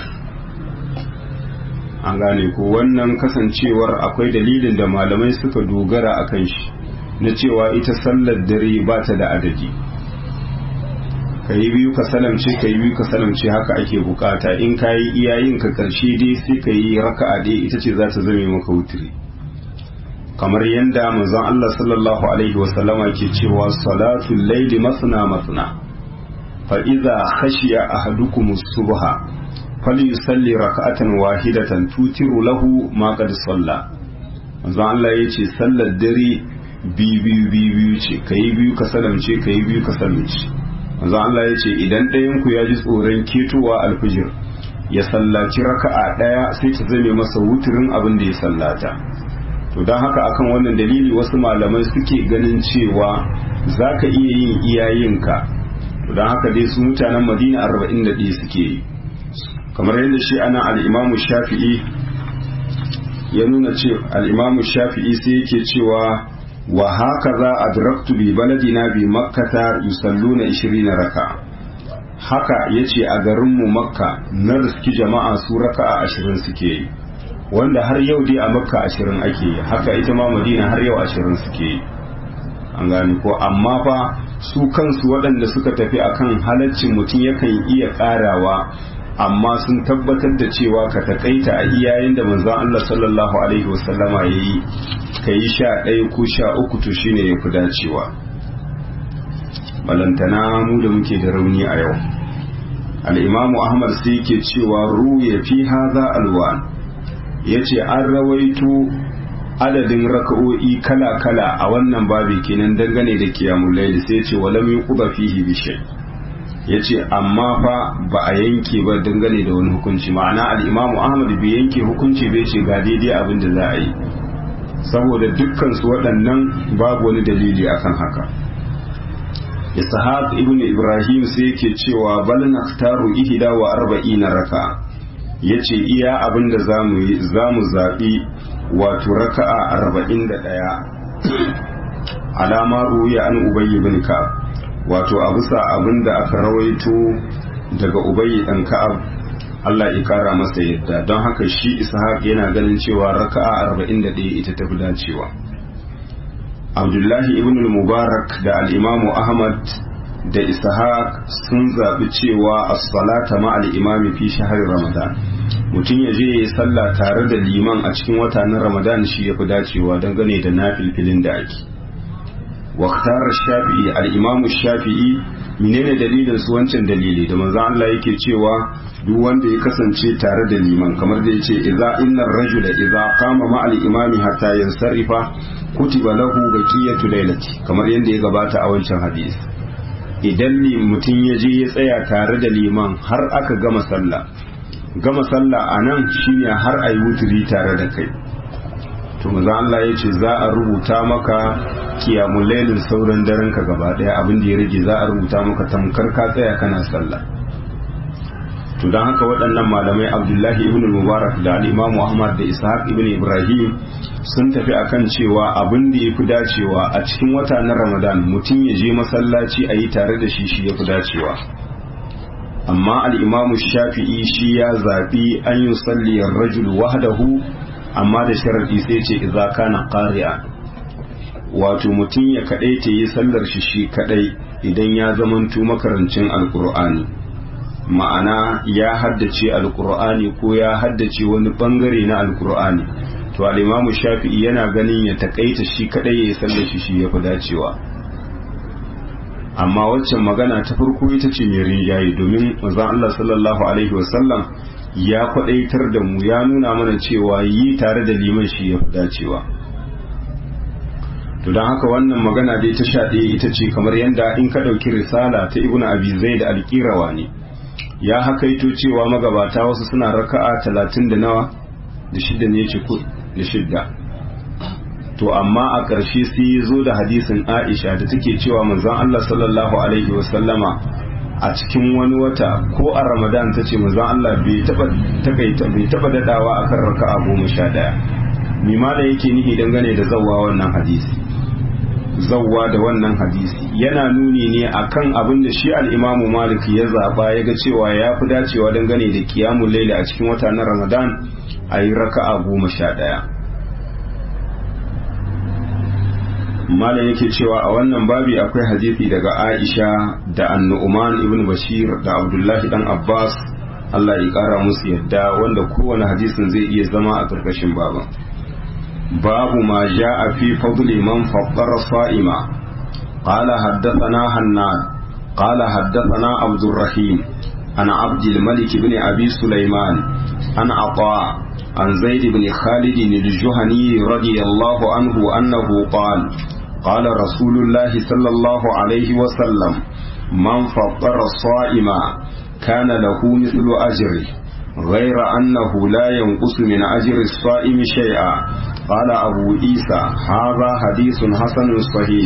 an gane ko wannan kasancewar akwai dalilin da malamai suka dogara a kan shi na cewa ita sallar dare ba ta da adadi ka yi biyu ka salamce ka yi biyu ka salamce haka ake bukata in ka yi iyayin ka karshe dai sai ka yi raka'a dai ita ce za ta zame maka wutiri kamar yadda manzon Allah sallallahu alaihi wasallama ke cewa salatul laili masna masna fa idza khashiya ahadukum subha falyusalli raka'atan wahidatan tutiru lahu ma qad salla manzon Allah yace sallar dare biyu biyu biyu ce kai biyu ka salamce kai biyu ka salamce manzon Allah yace idan ɗayan ku ya ji tsoron ketowa alfijir ya sallaci raka'a ɗaya sai ta zame masa wuturin abin da ya sallata to don haka akan wannan dalili wasu malamai suke ganin cewa za ka iya yin iyayenka to don haka dai su mutanen madina arba'in da ɗaya suke yi kamar yadda shi ana al'imamu shafi'i ya nuna ce al'imamu shafi'i sai yake cewa wa haka za a draktu bi baladina bi makkata yusalluna 20 raka haka ya ce a garinmu makka na riski jama'a su raka'a ashirin suke yi wanda har yau dai a makka ashirin ake yi haka ita ma madina har yau ashirin suke yi an gane ko amma fa su kansu waɗanda suka tafi akan halaccin mutum yakan iya ƙarawa amma sun tabbatar da cewa ka takaita a iyayen da manzon Allah sallallahu alaihi wasallama ya yi ka yi sha ɗaya ko sha uku to shine ya fi dacewa balantana mu da muke da rauni a yau al'imamu ahmad sai ke cewa ruya fi haza alwan ya ce an rawaito adadin raka'o'i kala-kala a wannan babi kenan dangane da kiyamun laili sai ce walam yi kuba fihi bishai ya ce amma fa ba a yanke ba dangane da wani hukunci ma'ana al'imamu ahmad bai yanke hukunci bai ce ga daidai abin da za a yi saboda dukkansu waɗannan babu wani dalili akan haka ishaq ibn ibrahim sai yake cewa bal naktaru ihda wa arba'ina raka yace iya abin da zamu yi zamu zabi wato raka'a arba'in da ɗaya alama ruya an ubayy ibn ka'ab wato a bisa abin da aka rawaito daga ubayy dan ka'ab Allah ya kara masa yadda don haka shi ishaq yana ganin cewa raka'a 41 ita tafi dacewa Abdullahi ibn mubarak da al-Imamu Ahmad da Ishaq sun zaɓi cewa as-salata ma al-imami fi shahri Ramadan mutum ya je yayi sallah tare da liman a cikin wata na Ramadan shi yafi dacewa dangane da nafilfilin da ake waqtar shafi'i al-Imamu Shafi'i menene dalilin su wancan dalili da manzon Allah yake cewa duk wanda ya kasance tare da liman kamar da yace idza innar rajula idza qama ma al-imami hatta yansarifa kutiba lahu baqiyatu laylati kamar yadda ya gabata a wancan hadisi idan ne mutum ya je ya tsaya tare da liman har aka gama sallah gama sallah anan shine har ayi wuturi tare da kai to manzo Allah ya ce za a rubuta maka kiyamul lailin sauran daren ka gaba daya abin da ya rage za a rubuta maka tamkar ka tsaya kana sallah to don haka waɗannan malamai abdullahi ibn mubarak da al'imamu ahmad da ishaq ibn ibrahim sun tafi akan cewa abin da ya fi dacewa a cikin wata na ramadan mutum ya je masallaci a yi tare da shi shi ya fi dacewa amma al'imamu shafi'i shi ya zaɓi an yi salliyar rajul wahdahu amma da sharaɗi sai ce iza kana ƙari'a wato mutum ya kaɗai ta yi sallar shi shi kaɗai idan ya zamanto makarancin alƙur'ani ma'ana ya haddace alkur'ani ko ya haddace wani bangare na alkur'ani to al-imamu shafi'i yana ganin ya takaita shi kadai ya sallar shi shi yafi dacewa amma waccan magana ta farko ita ce mai rinjaye domin manzon Allah sallallahu alaihi wasallam ya kwadaitar da mu ya nuna mana cewa yi tare da liman shi yafi dacewa to don haka wannan magana dai ta sha ɗaya ita ce kamar yadda in ka ɗauki risala ta ibnu abi zaid al-qirawa ne ya hakaito cewa magabata wasu suna raka'a talatin da nawa da shidda ne ce da shidda to amma a ƙarshe sai ya zo da hadisin aisha da take cewa manzon Allah sallallahu alaihi wasallama a cikin wani wata ko a ramadan ta ce manzon Allah bai taba takaita bai taba dadawa akan raka'a goma sha ɗaya mima da yake nihi dangane da zawwa wannan hadisi zawwa da wannan hadisi yana nuni ne akan abin da shi al'imamu malik ya zaba ya ga cewa ya fi dacewa dangane da kiyamun laili a cikin wata na ramadan a yi raka'a goma sha ɗaya malam yake cewa a wannan babi akwai hadisi daga aisha da annu'uman ibn bashir da abdullahi dan abbas allah ya kara musu yadda wanda kowane hadisin zai iya zama a ƙarƙashin baban باب ما جاء في فضل من فطر صائما قال حدثنا هناد قال حدثنا عبد الرحيم عن عبد الملك بن أبي سليمان عن عطاء عن زيد بن خالد الجهني رضي الله عنه أنه قال قال رسول الله صلى الله عليه وسلم من فطر الصائم كان له مثل أجره غير أنه لا ينقص من أجر الصائم شيئا قال أبو عيسى هذا حديث حسن صحيح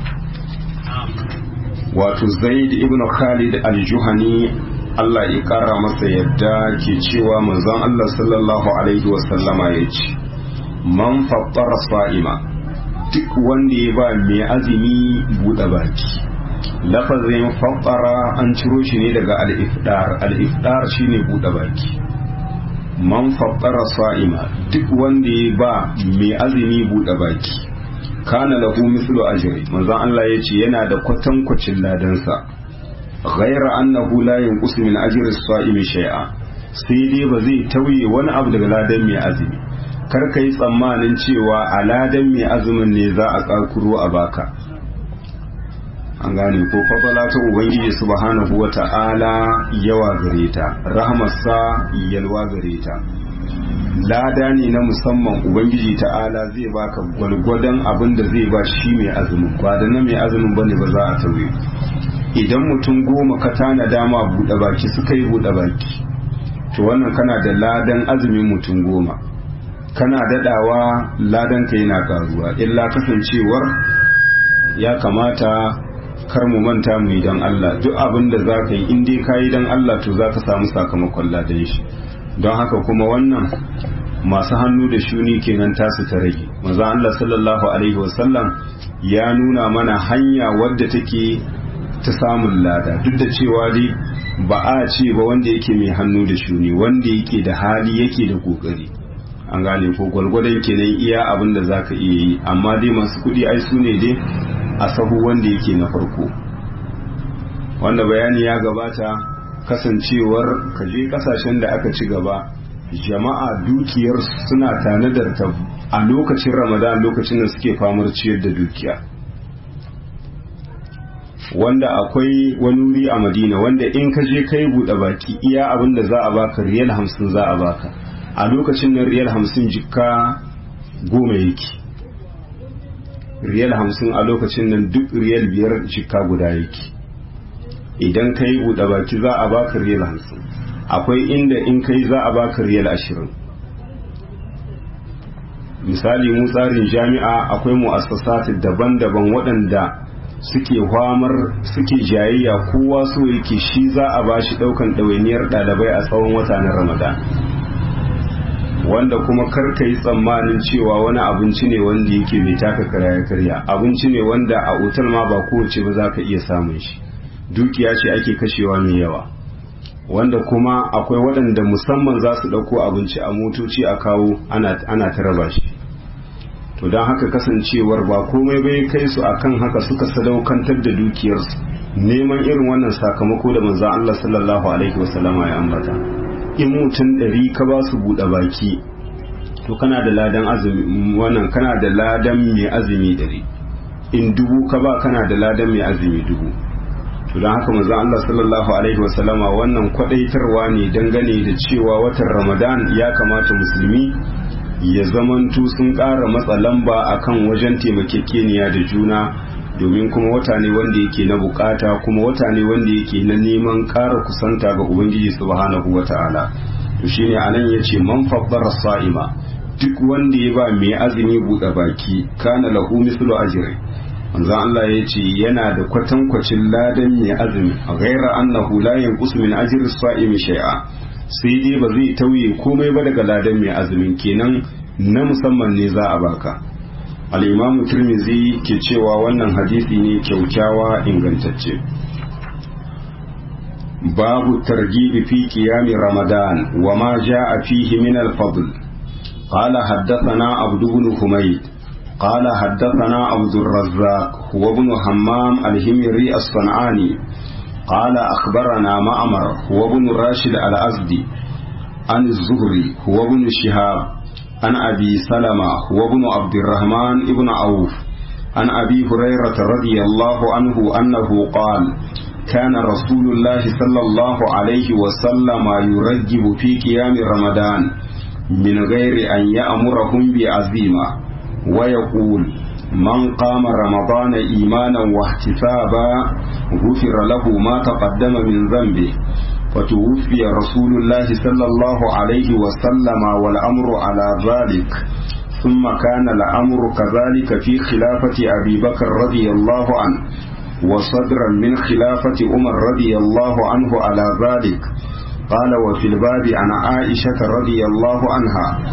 wato zaid ibn khalid al-juhani Allah ya kara masa yadda ke cewa manzon Allah sallallahu alaihi wasallama ya ce man fattara sa'ima duk wanda ya ba mai azumi buɗe baki lafazin fattara an ciro shi ne daga al-ifdar al-ifdar shine buɗe baki man fattara sa'ima duk wanda ya ba mai azumi buɗe baki kana lahu mislu ajri manzo Allah yace yana da kwatankwacin ladansa ghaira annahu la yanqusu min ajri as-sa'imi shay'a sai dai ba zai tauye wani abu daga ladan mai azumi kar ka yi tsammanin cewa a ladan mai azumin ne za a tsakuro a baka an gane ko fadala ta ubangiji subhanahu wa ta'ala yawa gare ta rahmarsa yalwa gare ta lada ne na musamman ubangiji ta'ala zai baka gwalgwadon abin da zai ba shi mai azumin ba da na mai azumin bane ba za a tauye idan mutum goma ka tana dama buɗe baki suka yi buɗe baki to wannan kana da ladan azumin mutum goma kana dadawa ladan ka yana karuwa illa kasancewar ya kamata kar mu manta mu yi don Allah duk abin da za ka yi in dai ka yi don Allah to za ka samu sakamakon ladan shi don haka kuma wannan masu hannu da shuni kenan tasu ta rage maza Allah sallallahu alaihi wasallam ya nuna mana hanya wadda take ta samun lada duk da cewa dai ba a ce ba wanda yake mai hannu da shuni wanda yake da hali yake da kokari an gane ko gwalgwadon kenan iya abin da zaka iya yi amma dai masu kudi ai su ne dai a sahu wanda yake na farko wanda bayani ya gabata kasancewar kaje kasashen da aka ci gaba jama'a dukiyar suna tanadar ta a lokacin ramadan lokacin da suke famar ciyar da dukiya wanda akwai wani wuri a madina wanda in ka je kai buɗe baki iya abin da za a baka riyal hamsin za a baka a lokacin nan riyal hamsin jikka goma yake riyal hamsin a lokacin nan duk riyal biyar jikka guda yake idan kai buɗe baki za a baka riyal hamsin akwai inda in kai za a baka riyal ashirin misali mu tsarin jami'a akwai mu'assasat daban-daban waɗanda suke hwamar suke jayayya kowa so yake shi za a bashi ɗaukan ɗawainiyar ɗalibai a tsawon wata na ramadan wanda kuma karka yi tsammanin cewa wani abinci ne wanda yake mai taka karya karya abinci ne wanda a otal ma ba kowace ba za ka iya samun shi dukiya ce ake kashewa mai yawa wanda kuma akwai waɗanda musamman za su ɗauko abinci a motoci a kawo ana ta raba shi to don haka kasancewar ba komai bai kai su akan haka suka sadaukantar da dukiyarsu neman irin wannan sakamako da manzan Allah sallallahu alaihi wasallama ya ambata in mutum ɗari ka ba su buɗe baki to kana da ladan azumi wannan kana da ladan mai azumi ɗari in dubu ka ba kana da ladan mai azumi dubu to don haka manzon Allah sallallahu alaihi wasallama wannan kwadaitarwa ne dangane da cewa watan Ramadan ya kamata musulmi ya zamantu sun ƙara matsa lamba akan wajen taimakekeniya da juna domin kuma wata ne wanda yake na bukata kuma wata ne wanda yake na neman ƙara kusanta ga ubangiji subhanahu wata'ala to shine anan yace man faddara sa'ima duk wanda ya ba mai azumi buɗe baki kana lahu mislu ajri manzo Allah ya ce yana da kwatankwacin ladan mai azumi a gaira annahu la yanqus min ajri sa'imi shay'a sai dai ba zai tauye komai ba daga ladan mai azumin kenan na musamman ne za a baka al-imam tirmizi ke cewa wannan hadisi ne kyaukyawa ingantacce babu targibi fi qiyami ramadan wa ma jaa fihi min al-fadl قال حدثنا عبد بن حميد قال حدثنا عبد الرزاق هو ابن همام الهمري الصنعاني قال أخبرنا معمر هو ابن راشد الأزدي عن الزهري هو ابن شهاب عن أبي سلمة هو ابن عبد الرحمن ابن عوف عن أبي هريرة رضي الله عنه أنه قال كان رسول الله صلى الله عليه وسلم يرجب في قيام رمضان من غير أن يأمرهم بعزيمة ويقول من قام رمضان إيمانا واحتسابا غفر له ما تقدم من ذنبه فتوفي رسول الله صلى الله عليه وسلم والأمر على ذلك ثم كان الأمر كذلك في خلافة أبي بكر رضي الله عنه وصدرا من خلافة عمر رضي الله عنه على ذلك قال وفي الباب عن عائشة رضي الله عنها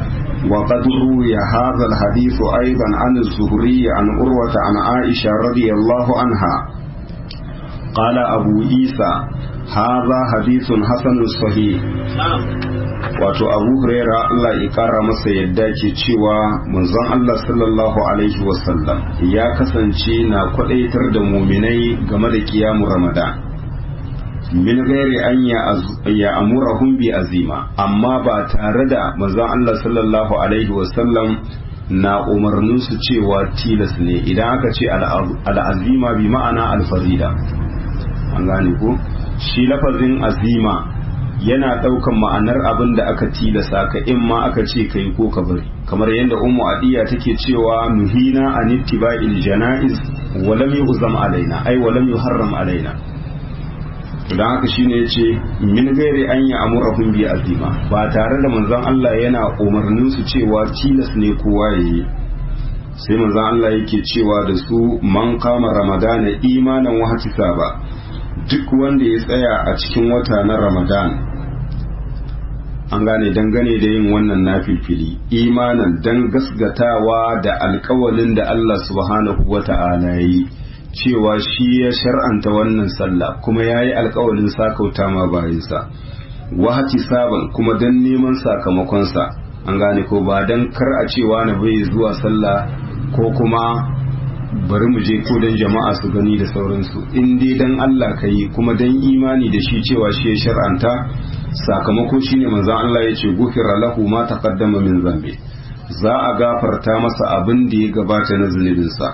وقد روي هذا الحديث أيضا عن الزهري عن أروة عن عائشة رضي الله عنها قال أبو عيسى هذا حديث حسن صحيح wato abu huraira Allah ya kara masa yadda ke cewa manzon Allah sallallahu alaihi wasallam ya kasance na kwadaitar da muminai game da kiyamu ramadan min gairi an ya amurahum bi azima amma ba tare da manzon Allah sallallahu alaihi wasallam na umarnin su cewa tilas ne idan aka ce al'azima bi ma'ana alfarida an gane ko shi lafazin azima yana ɗaukan ma'anar abin da aka tilasa ka in ma aka ce kai ko ka bari kamar yadda ummu adiya take cewa nuhina an ittiba'il janaiz wa lam yuzam alaina ai wa lam yuharram alaina to dan haka shine yace min gairi an ya amurahum bi azima ba tare da manzon Allah yana umarnin su cewa tilas ne kowa yayi sai manzon Allah yake cewa da su man kama ramadana imanan wa ba duk wanda ya tsaya a cikin wata na ramadan an gane dangane da yin wannan nafilfili imanan dan gasgatawa da alkawalin da Allah subhanahu wa ta'ala yi cewa shi ya shar'anta wannan sallah kuma ya yi alkawalin sakauta ma bayansa wahati saban kuma dan neman sakamakonsa an gane ko ba dan kar a cewa na bai zuwa sallah ko kuma bari mu je ko dan jama'a su gani da sauransu in dai dan Allah ka yi kuma dan imani da shi cewa shi ya shar'anta sakamako shine manzon Allah ya ce gufira lahu ma taqaddama min zambi za a gafarta masa abin da ya gabata na zunubinsa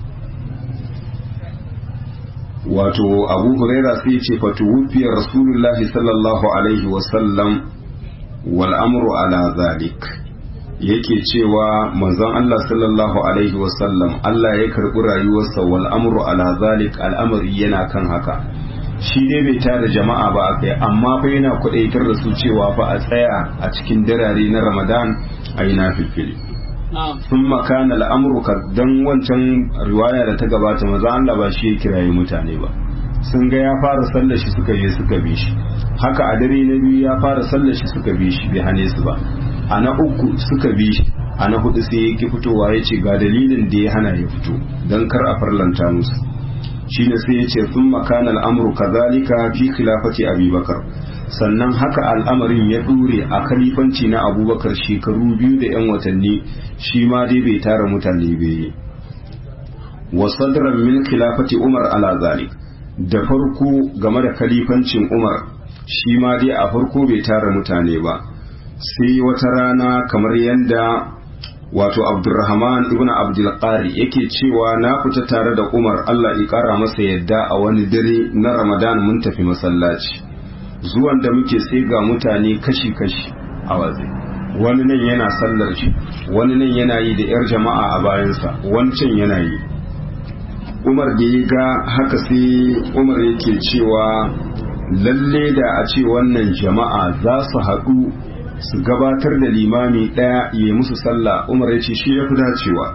wato abu huraira sai ce fatu wufiyar rasulullahi sallallahu alaihi wasallam wal amru ala zalik yake cewa manzon Allah sallallahu alaihi wasallam Allah ya karɓi rayuwarsa wal amru ala zalik al'amari yana kan haka shi dai bai tara jama'a ba akai amma fa yana kudaitar da su cewa fa a tsaya a cikin darare na Ramadan a yi nafilfili sun makana al'amru dan wancan riwaya da ta gabata maza Allah ba shi ya kiraye mutane ba sun ga ya fara sallar shi suka je suka bi shi haka a dare na biyu ya fara sallar shi suka bi shi bai hane su ba a na uku suka bi shi a na hudu sai ya ki fitowa ya ce ga dalilin da ya hana ya fito don kar a farlanta musu shine sai ya ce sun makana al'amuru kazalika fi khilafati abubakar sannan haka al'amarin ya dure a khalifanci na abubakar shekaru biyu da 'yan watanni shi ma dai bai tara mutane bai wa sadran min khilafati umar ala zalik da farko game da khalifancin umar shi ma dai a farko bai tara mutane ba sai wata rana kamar yadda wato abdurrahman ibn abdulqari yake cewa na fita tare da umar allah ya kara masa yadda a wani dare na ramadan mun tafi masallaci zuwan da muke sai ga mutane kashi-kashi a waje wani nan yana sallar shi wani nan yana yi da 'yar jama'a a bayansa wancan yana yi umar da ya ga haka sai umar yake cewa lalle da a ce wannan jama'a za su haɗu su gabatar da limami ɗaya ya musu sallah umar ya ce shi ya fi dacewa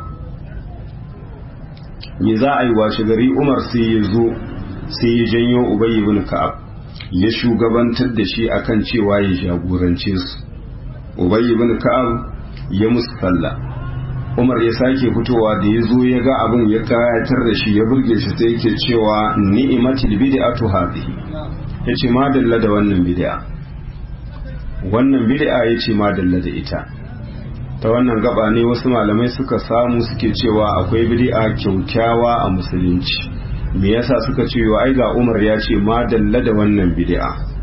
me za a yi washe gari umar sai ya zo sai ya janyo ubay ibn ka'ab ya shugabantar da shi akan cewa ya jagorance su ubay ibn ka'ab ya musu sallah umar ya sake fitowa da ya zo ya ga abin ya kayatar da shi ya burge shi sai yake cewa ni'matil bid'atu hadhihi yace ma dalla da wannan bid'a wannan bid'a ya ce madalla da ita ta wannan gaba ne wasu malamai suka samu suke cewa akwai bid'a kyaukyawa a musulunci me yasa suka ce wa ai ga Umar ya ce madalla da wannan bid'a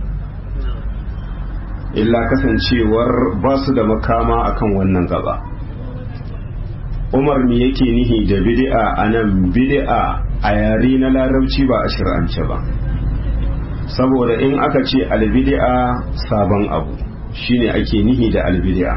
illa kasancewar ba su da makama akan wannan gaba Umar me yake nihi da bid'a anan bid'a a yare na larabci ba a shir'ance ba saboda in aka ce albid'a sabon abu shine ake nihi da albid'a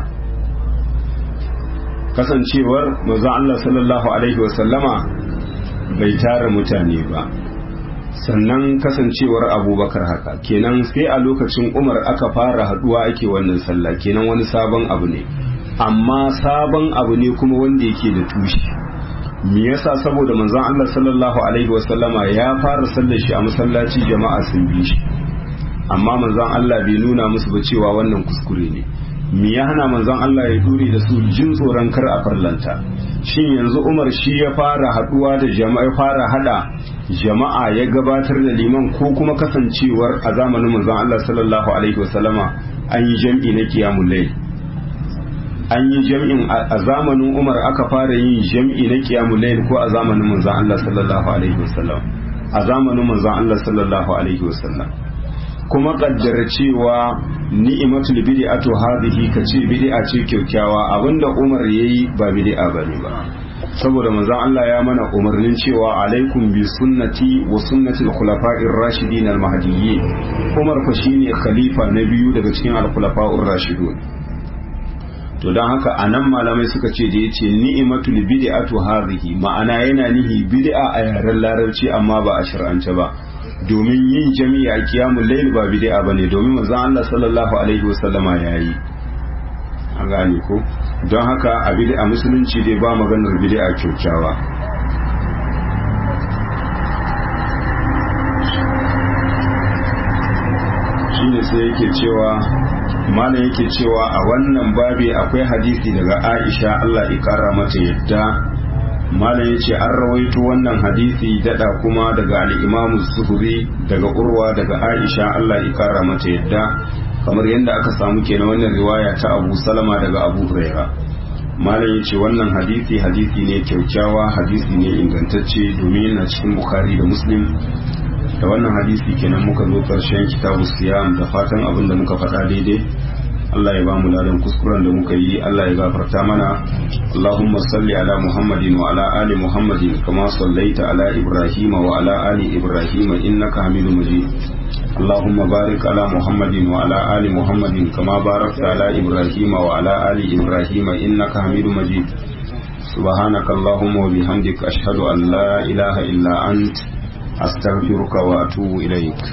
kasancewar manzon Allah sallallahu alaihi wasallama bai tara mutane ba sannan kasancewar abubakar haka kenan sai a lokacin umar aka fara haduwa ake wannan sallah kenan wani sabon abu ne amma sabon abu ne kuma wanda yake da tushe me yasa saboda manzon Allah sallallahu alaihi wasallama ya fara sallar shi a masallaci jama'a sun bi shi amma manzon Allah bai nuna musu ba cewa wannan kuskure ne me ya hana manzon Allah ya dure da su jin tsoron kar a farlanta shin yanzu Umar shi ya fara haduwa da jama'a ya fara hada jama'a ya gabatar da liman ko kuma kasancewar a zamanin manzon Allah sallallahu alaihi wasallama an yi jam'i na qiyamul layl an yi jam'in a zamanin Umar aka fara yin jam'i na qiyamul layl ko a zamanin manzon Allah sallallahu alaihi wasallam a zamanin manzon Allah sallallahu alaihi wasallam kuma kaddara cewa ni'imatul bid'atu hadhihi kace bid'a ce kyaukyawa abinda Umar yayi ba bid'a bane ba saboda manzon Allah ya mana umarnin cewa alaikum bi sunnati wa sunnati al-khulafa'ir rashidin al-mahdiyyin Umar fa shine khalifa na biyu daga cikin al-khulafa'ur rashidun to don haka anan malamai suka ce da yace ni'imatul bid'atu hadhihi ma'ana yana nihi bid'a a yaren larabci amma ba a shar'ance ba domin yin jami'a a kiyamun lail ba bid'a bane domin manzon Allah sallallahu alaihi wasallama yayi an gane ko don haka a bid'a musulunci dai ba maganar bid'a kyaukyawa shine sai yake cewa malam yake cewa a wannan babi akwai hadisi daga Aisha Allah ya kara mata yadda malam ya ce an rawaito wannan hadisi dada kuma daga al'imamu zuhuri daga urwa daga aisha allah ya kara mata yadda kamar yadda aka samu kenan wannan riwaya ta abu salama daga abu huraira malam ya ce wannan hadisi hadisi ne kyaukyawa hadisi ne ingantacce domin yana cikin bukhari da muslim da wannan hadisi kenan muka zo karshen kitabu siyam da fatan abin da muka faɗa daidai Allah ya ba mu ladan kuskuren da muka yi Allah ya gafarta mana Allahumma salli ala Muhammadin wa ala ali Muhammadin kama sallaita ala Ibrahim wa ala ali Ibrahim innaka Hamidum Majid Allahumma barik ala Muhammadin wa ala ali Muhammadin kama barakta ala Ibrahim wa ala ali Ibrahim innaka Hamidum Majid سبحانك اللهم وبحمدك أشهد أن لا إله إلا أنت أستغفرك وأتوب إليك